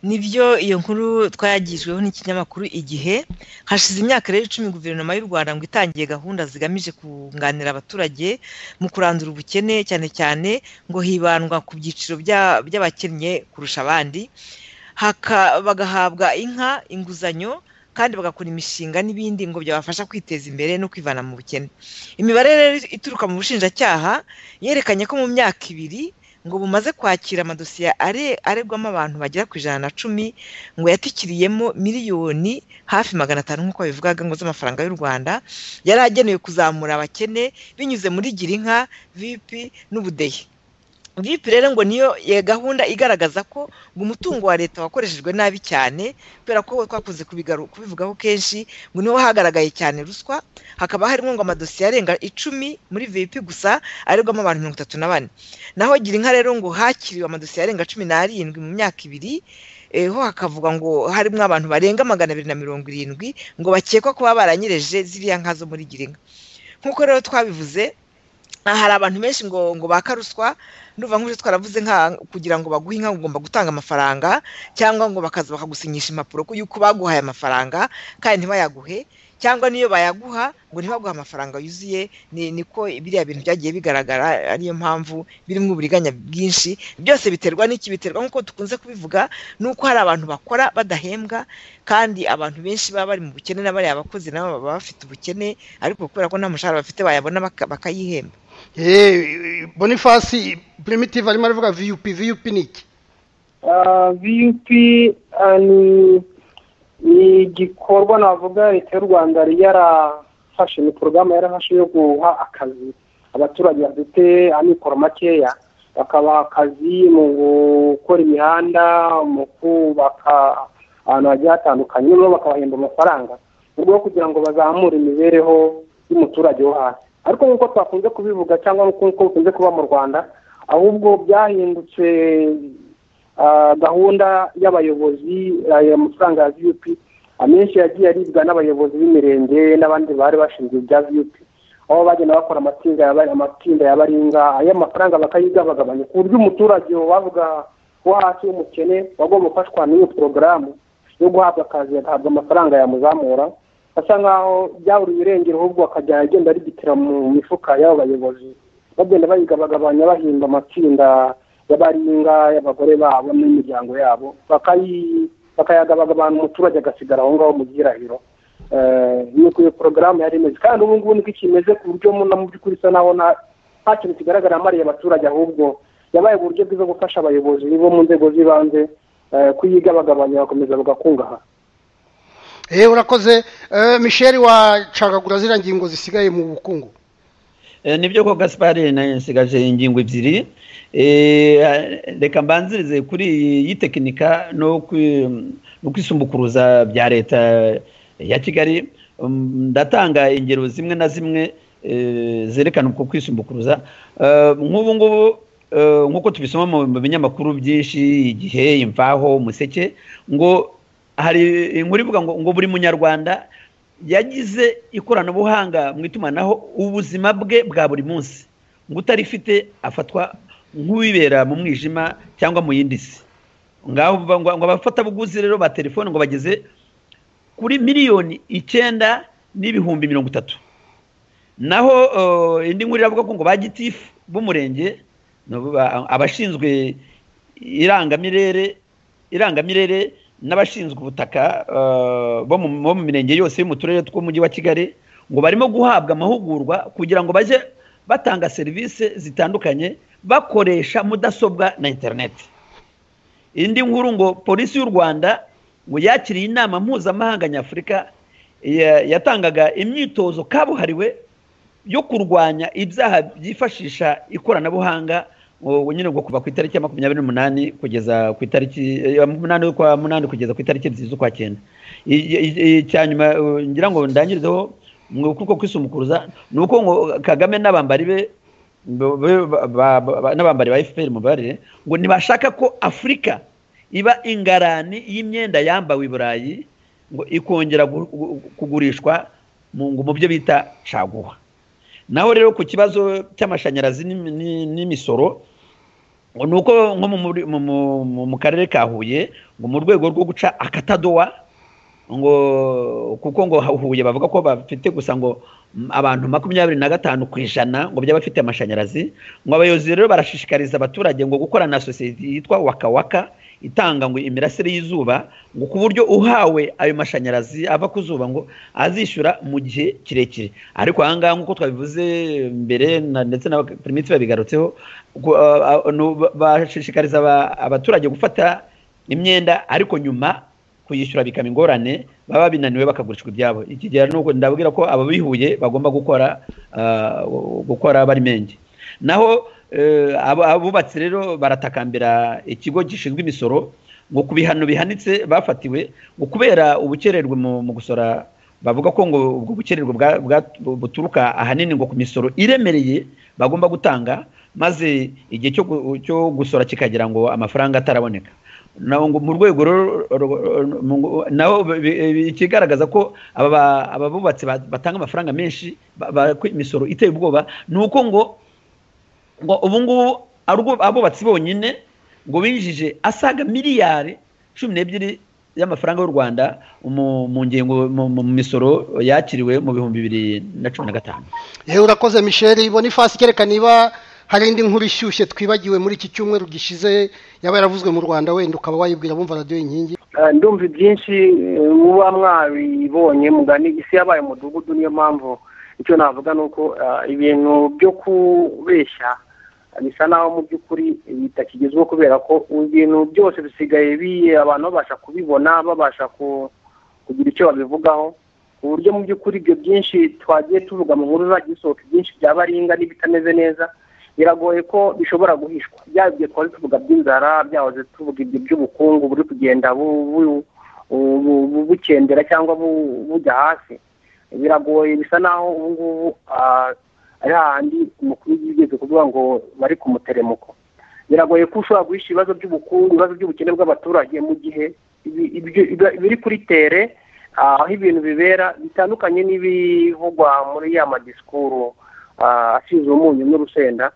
nibyo iyo nkuru twayagijweho n'ikinyamakuru igihe hashize imyaka rero icumi guverinoma y'u rwanda ngo itangiye gahunda zigamije kunganira abaturage mu kurandura ubukene cyane cyane ngo hibandwa ku byiciro bya- by'abakennye kurusha abandi haka- bagahabwa inka inguzanyo kandi bagakora imishinga n'ibindi ngo byabafasha kwiteza imbere no kwivana mu bukene imibare rero ituruka mu bushinjacyaha yerekanye ko mu myaka ibiri ngo bumaze kwakira amadosiye are- aregwamo abantu bagera ku ijana na cumi ngo yatikiriyemo miliyoni hafi magana atanu nk'uko babivugaga ngo z'amafaranga y'u rwanda yari agenewe kuzamura abakene binyuze muri girinka vipi n'ubudehe vipi rero ngo niyo ya gahunda igaragaza ko ngo umutungo wa leta wakoreshejwe nabi cyane kubera ko twakunze kubigaru- kubivugaho kenshi ngo niho hagaragaye cyane ruswa hakaba harimo ngo amadosiye arenga icumi muri vipi gusa aregwamo abantu mirongo itatu na bane naho gira inka rero ngo hakiriwe amadosiye arenga cumi n'arindwi mu myaka ibiri eh, ho hakavuga ngo harimo abantu barenga magana abiri na mirongo irindwi ngo bakekwa kuba baranyereje ziriya nka zo muri gira inka nk'uko rero twabivuze aha hari abantu benshi ngo ngo baka ruswa ndumva nk'uje twaravuze nka kugira ngo baguhe inka ugomba gutanga amafaranga cyangwa ngo bakaza bakagusinyisha impapuro ko yuko baguhaye amafaranga kandi ntibayaguhe cyangwa niyo bayaguha ngo ntibaguhe amafaranga yuzuye ni niko biriya bintu byagiye bigaragara ariyo mpamvu birimo uburiganya bwinshi byose biterwa n'iki biterwa nk'uko dukunze kubivuga n'uko hari abantu bakora badahembwa kandi abantu benshi baba bari mu bukene na bariya bakozi nabo baba bafite ubukene ariko kubera ko nta mushahara bafite bayabona baka- bakayihemba Eh, bonifasi primitive arimo aravuga viyupi viyupi ni iki viyupi ni ni igikorwa navuga leta y'u rwanda yari yarafashe ni porogaramu yarafashe yo guha akazi abaturage bafite amikoro makeya bakabaha akazi mu gukora imihanda mu kubaka ahantu hagiye hatandukanye noneho bakabahemba amafaranga mu rwego rwo kugira ngo bazamure imibereho y'umuturage wo hasi ariko nk'uko twakunze kubivuga cyangwa nk'uko bikunze kuba mu rwanda ahubwo byahindutse ah, gahunda y'abayobozi aya mafaranga ya viyupi amenshi yagiye aribwa n'abayobozi b'imirenge n'abandi bari bashinzwe ibya viyupi aho bagenda bakora amatsinda ya bari- amatsinda ya baringa ay'amafaranga bakayigabagabanya ku buryo umuturage wavuga wo hasi w'umukene wagomba gufashwa n'iyo porogaramu yo guhabwa akazi agahabwa amafaranga yamuzamura asa nkaho byabura ibirengero ahubwo akajya agenda arigitira mu mifuka y'abo bayobozi bagenda bayigabagabanya bahimba amatsinda y'abaringa y'abagore babo n'imiryango yabo bakayi- bakayagabagabana umuturage agasigara aho ngaho mu gihirahiro Eh, nuko iyo porogaramu yari imeze kandi ubu ngubu niko ikimeze ku buryo muna mu by'ukuri isa naho nta nta kintu kigaragara amariye abaturage ahubwo yabaye uburyo bwiza bwo gufasha abayobozi bo mu nzego z'ibanze eh, kuyigabagabanya bakomeza bagakungahara Eh, urakoze Eh, michel wacagagura ziriya ngingo zisigaye mu bukungu Eh, nibyo ko gaspari nsigaje ingingo ebyiri Eh, reka mbanzirize kuri iyi tekinika no kwi- no kwisumbukuruza bya leta ya kigali Mm, ndatanga ingero zimwe na zimwe eh, zerekana uko kwisumbukuruza Eh, nk'ubu ngubu eh, nk'uko tubisoma mu mu binyamakuru byinshi igihe imvaho umuseke ngo hari inkuru ivuga ngo ngo buri munyarwanda yagize ikoranabuhanga mu itumanaho ubuzima bwe bwa buri munsi ngo utarifite afatwa nk'uwibera mu mwijima cyangwa mu yindi si ngaho bivuga ngo ngo abafatabuguzi rero ba telefone ngo bageze kuri miliyoni icyenda n'ibihumbi mirongo itatu naho eh, indi nkuru iravuga ko ngo ba gitifu b'umurenge ni abo ba- abashinzwe irangamirere irangamirere n'abashinzwe ubutaka eh, bo mu bo mu mirenge yose yo mu turere tw'umujyi wa kigali ngo barimo guhabwa amahugurwa kugira ngo bajye batanga serivisi zitandukanye bakoresha mudasobwa na interineti indi nkuru ngo polisi y'u rwanda ngo yakiriye inama mpuzamahanga nyafurika ya- yatangaga imyitozo kabuhariwe yo kurwanya ibyaha byifashisha ikoranabuhanga ngo nyine ngo kuva ku itariki ya makumyabiri n'umunani kugeza ku itariki ya munani z'ukwa munani kugeza ku itariki ebyiri z'ukwa cyenda I- i- i- icya nyuma eh, ngira ngo ndangirizeho mu kuko kwisumukuruza ni uko ngo kagame n'abambari be bo- bo- ba- ba- ba- n'abambari ba fpr mubarire ngo ntibashaka ko afurika iba ingarani y'imyenda yambawe i burayi ngo ikongera gu- gu- kugurishwa mu ngo mu byo bita caguwa naho rero ku kibazo cy'amashanyarazi n'imi- n'i- n'imisoro ngo ni uko nko mu muri- mu- mu- mu- mu karere ka huye ngo mu rwego rwo guca akatadowa ngo kuko ngo ha- huye bavuga ko bafite gusa ngo mm, abantu makumyabiri na gatanu ku ijana ngo byaba bafite amashanyarazi ngo abayobozi rero barashishikariza abaturage ngo gukorana na sosiyete yitwa wakawaka itanga ngo imirasire y'izuba ngo ku buryo uhawe ayo mashanyarazi ava ku zuba ngo azishyura mu gihe kirekire ariko aha ngaha nk'uko twabivuze mbere na- ndetse na primitive babigarutseho gu- a- a- nu- ba- bashishikariza aba- abaturage gufata imyenda ariko nyuma kuyishyura bikaba ingorane baba binaniwe bakagurishwa ibyabo iki gihe nuko ndabwira ko ababihuye bagomba gukora ah, gukora bari menge naho eh, abo- abubatsi rero baratakambira ikigo gishinzwe imisoro ngo ku bihano bihanitse bafatiwe ngo kubera ubukererwe mu mu gusora bavuga ko ngo ubwo bukererwe bwa- bwa- buturuka ahanini ngo ku misoro iremereye bagomba gutanga maze igihe cyo gu- cyo gusora kikagera ngo amafaranga ataraboneka mu rwego naho ikigaragaza ko aba bubatsi batanga amafaranga menshi imisoro iteye ubwoba ni uko ngo ngo ubu ngubu abubatsi bonyine ngo binjije asaga miliyari cumi n'ebyiri y'amafaranga y'u rwanda mu ngingo mu misoro yakiriwe mu bihumbi bibiri na cumi na gatanu yewe urakoze misheri ibona ifasi ikerekana niba hari indi nkuru ishyushye twibagiwe muri iki cyumweru gishize yaba yaravuzwe mu rwanda wenda ukaba wayibwira bumva radiyo inkingi ndumva ibyinshi muba mwabibonye mugana isi yabaye umudugudu niyo mpamvu icyo navuga ni uko ibintu byo kubeshya bisa naho mu by'ukuri bitakigezweho kubera ko ibintu byose bisigaye abantu babasha kubibona babasha kugira icyo babivugaho ku buryo mu by'ukuri ibyo byinshi twagiye tuvuga mu nkuru zajya bisohoka ibyinshi byaba aringa n'ibitameze neza biragoye ko bishobora guhishwa byaba ibyo twari tuvuga by'inzara byahoze tuvuga ibyo by'ubukungu buri kugenda bukendera cyangwa bujya hasi biragoye bisa naho ubu ngubu ari hahandi umukuru yigeze kuvuga ngo bari ku muteremuko biragoye ko ushobora guhisha ibibazo by'ubukungu ibibazo by'ubukene bw'abaturage mu gihe biri kuri tere aho ibintu bibera bitandukanye n'ibivugwa muri ya madisikuru asize umunyu n'urusenda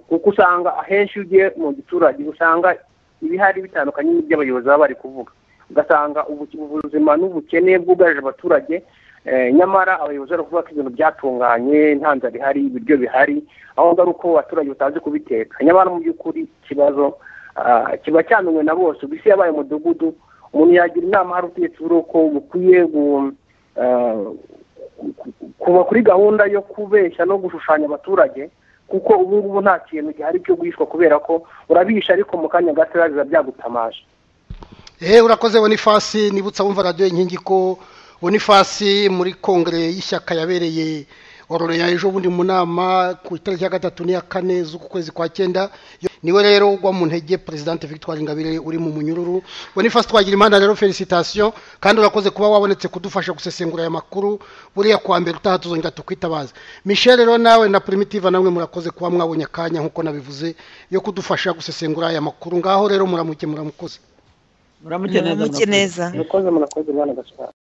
kuko usanga ahenshi iyo ugiye mu giturage usanga ibihari bitandukanye n'iby'abayobozi baba bari kuvuga ugasanga ubuzima n'ubukene bwugarije abaturage nyamara abayobozi bari kuvuga ko ibintu byatunganye nta nzara ihari ibiryo bihari aho ngaho uko abaturage batazi kubiteka nyamara mu by'ukuri ikibazo kiba cyamenywe na bose ubu isi yabaye umudugudu umuntu yagira inama hari ubutegetsi uko bukwiye kuba kuri gahunda yo kubeshya no gushushanya abaturage kuko ubu ngubu nta kintu gihari cyo guhishwa kubera ko urabisha ariko mu kanya gato biba byagutamaje eee urakoze bonifasi nibutsa wumva radiyo inkingi ko bonifasi muri kongere y'ishyaka yabereye ya ejo bundi mu nama ku itariki ya gatatu n'iya kane z'ukwezi kwa cyenda niwe rero ugwa mu ntege perezidante victoire ingabire uri mu munyururu bonifasi twagira imana rero felicitasiyo kandi urakoze kuba wabonetse kudufasha gusesengura aya makuru buriya kuwa mbere utaha tuzongera tukwitabaza michel rero nawe na primitive namwe murakoze kuba mwabonye akanya nk'uko nabivuze yo kudufasha gusesengura aya makuru ngaho rero muramuke muramukoze muramuke neza muramuke neza murakoze murakoze mwana gaswara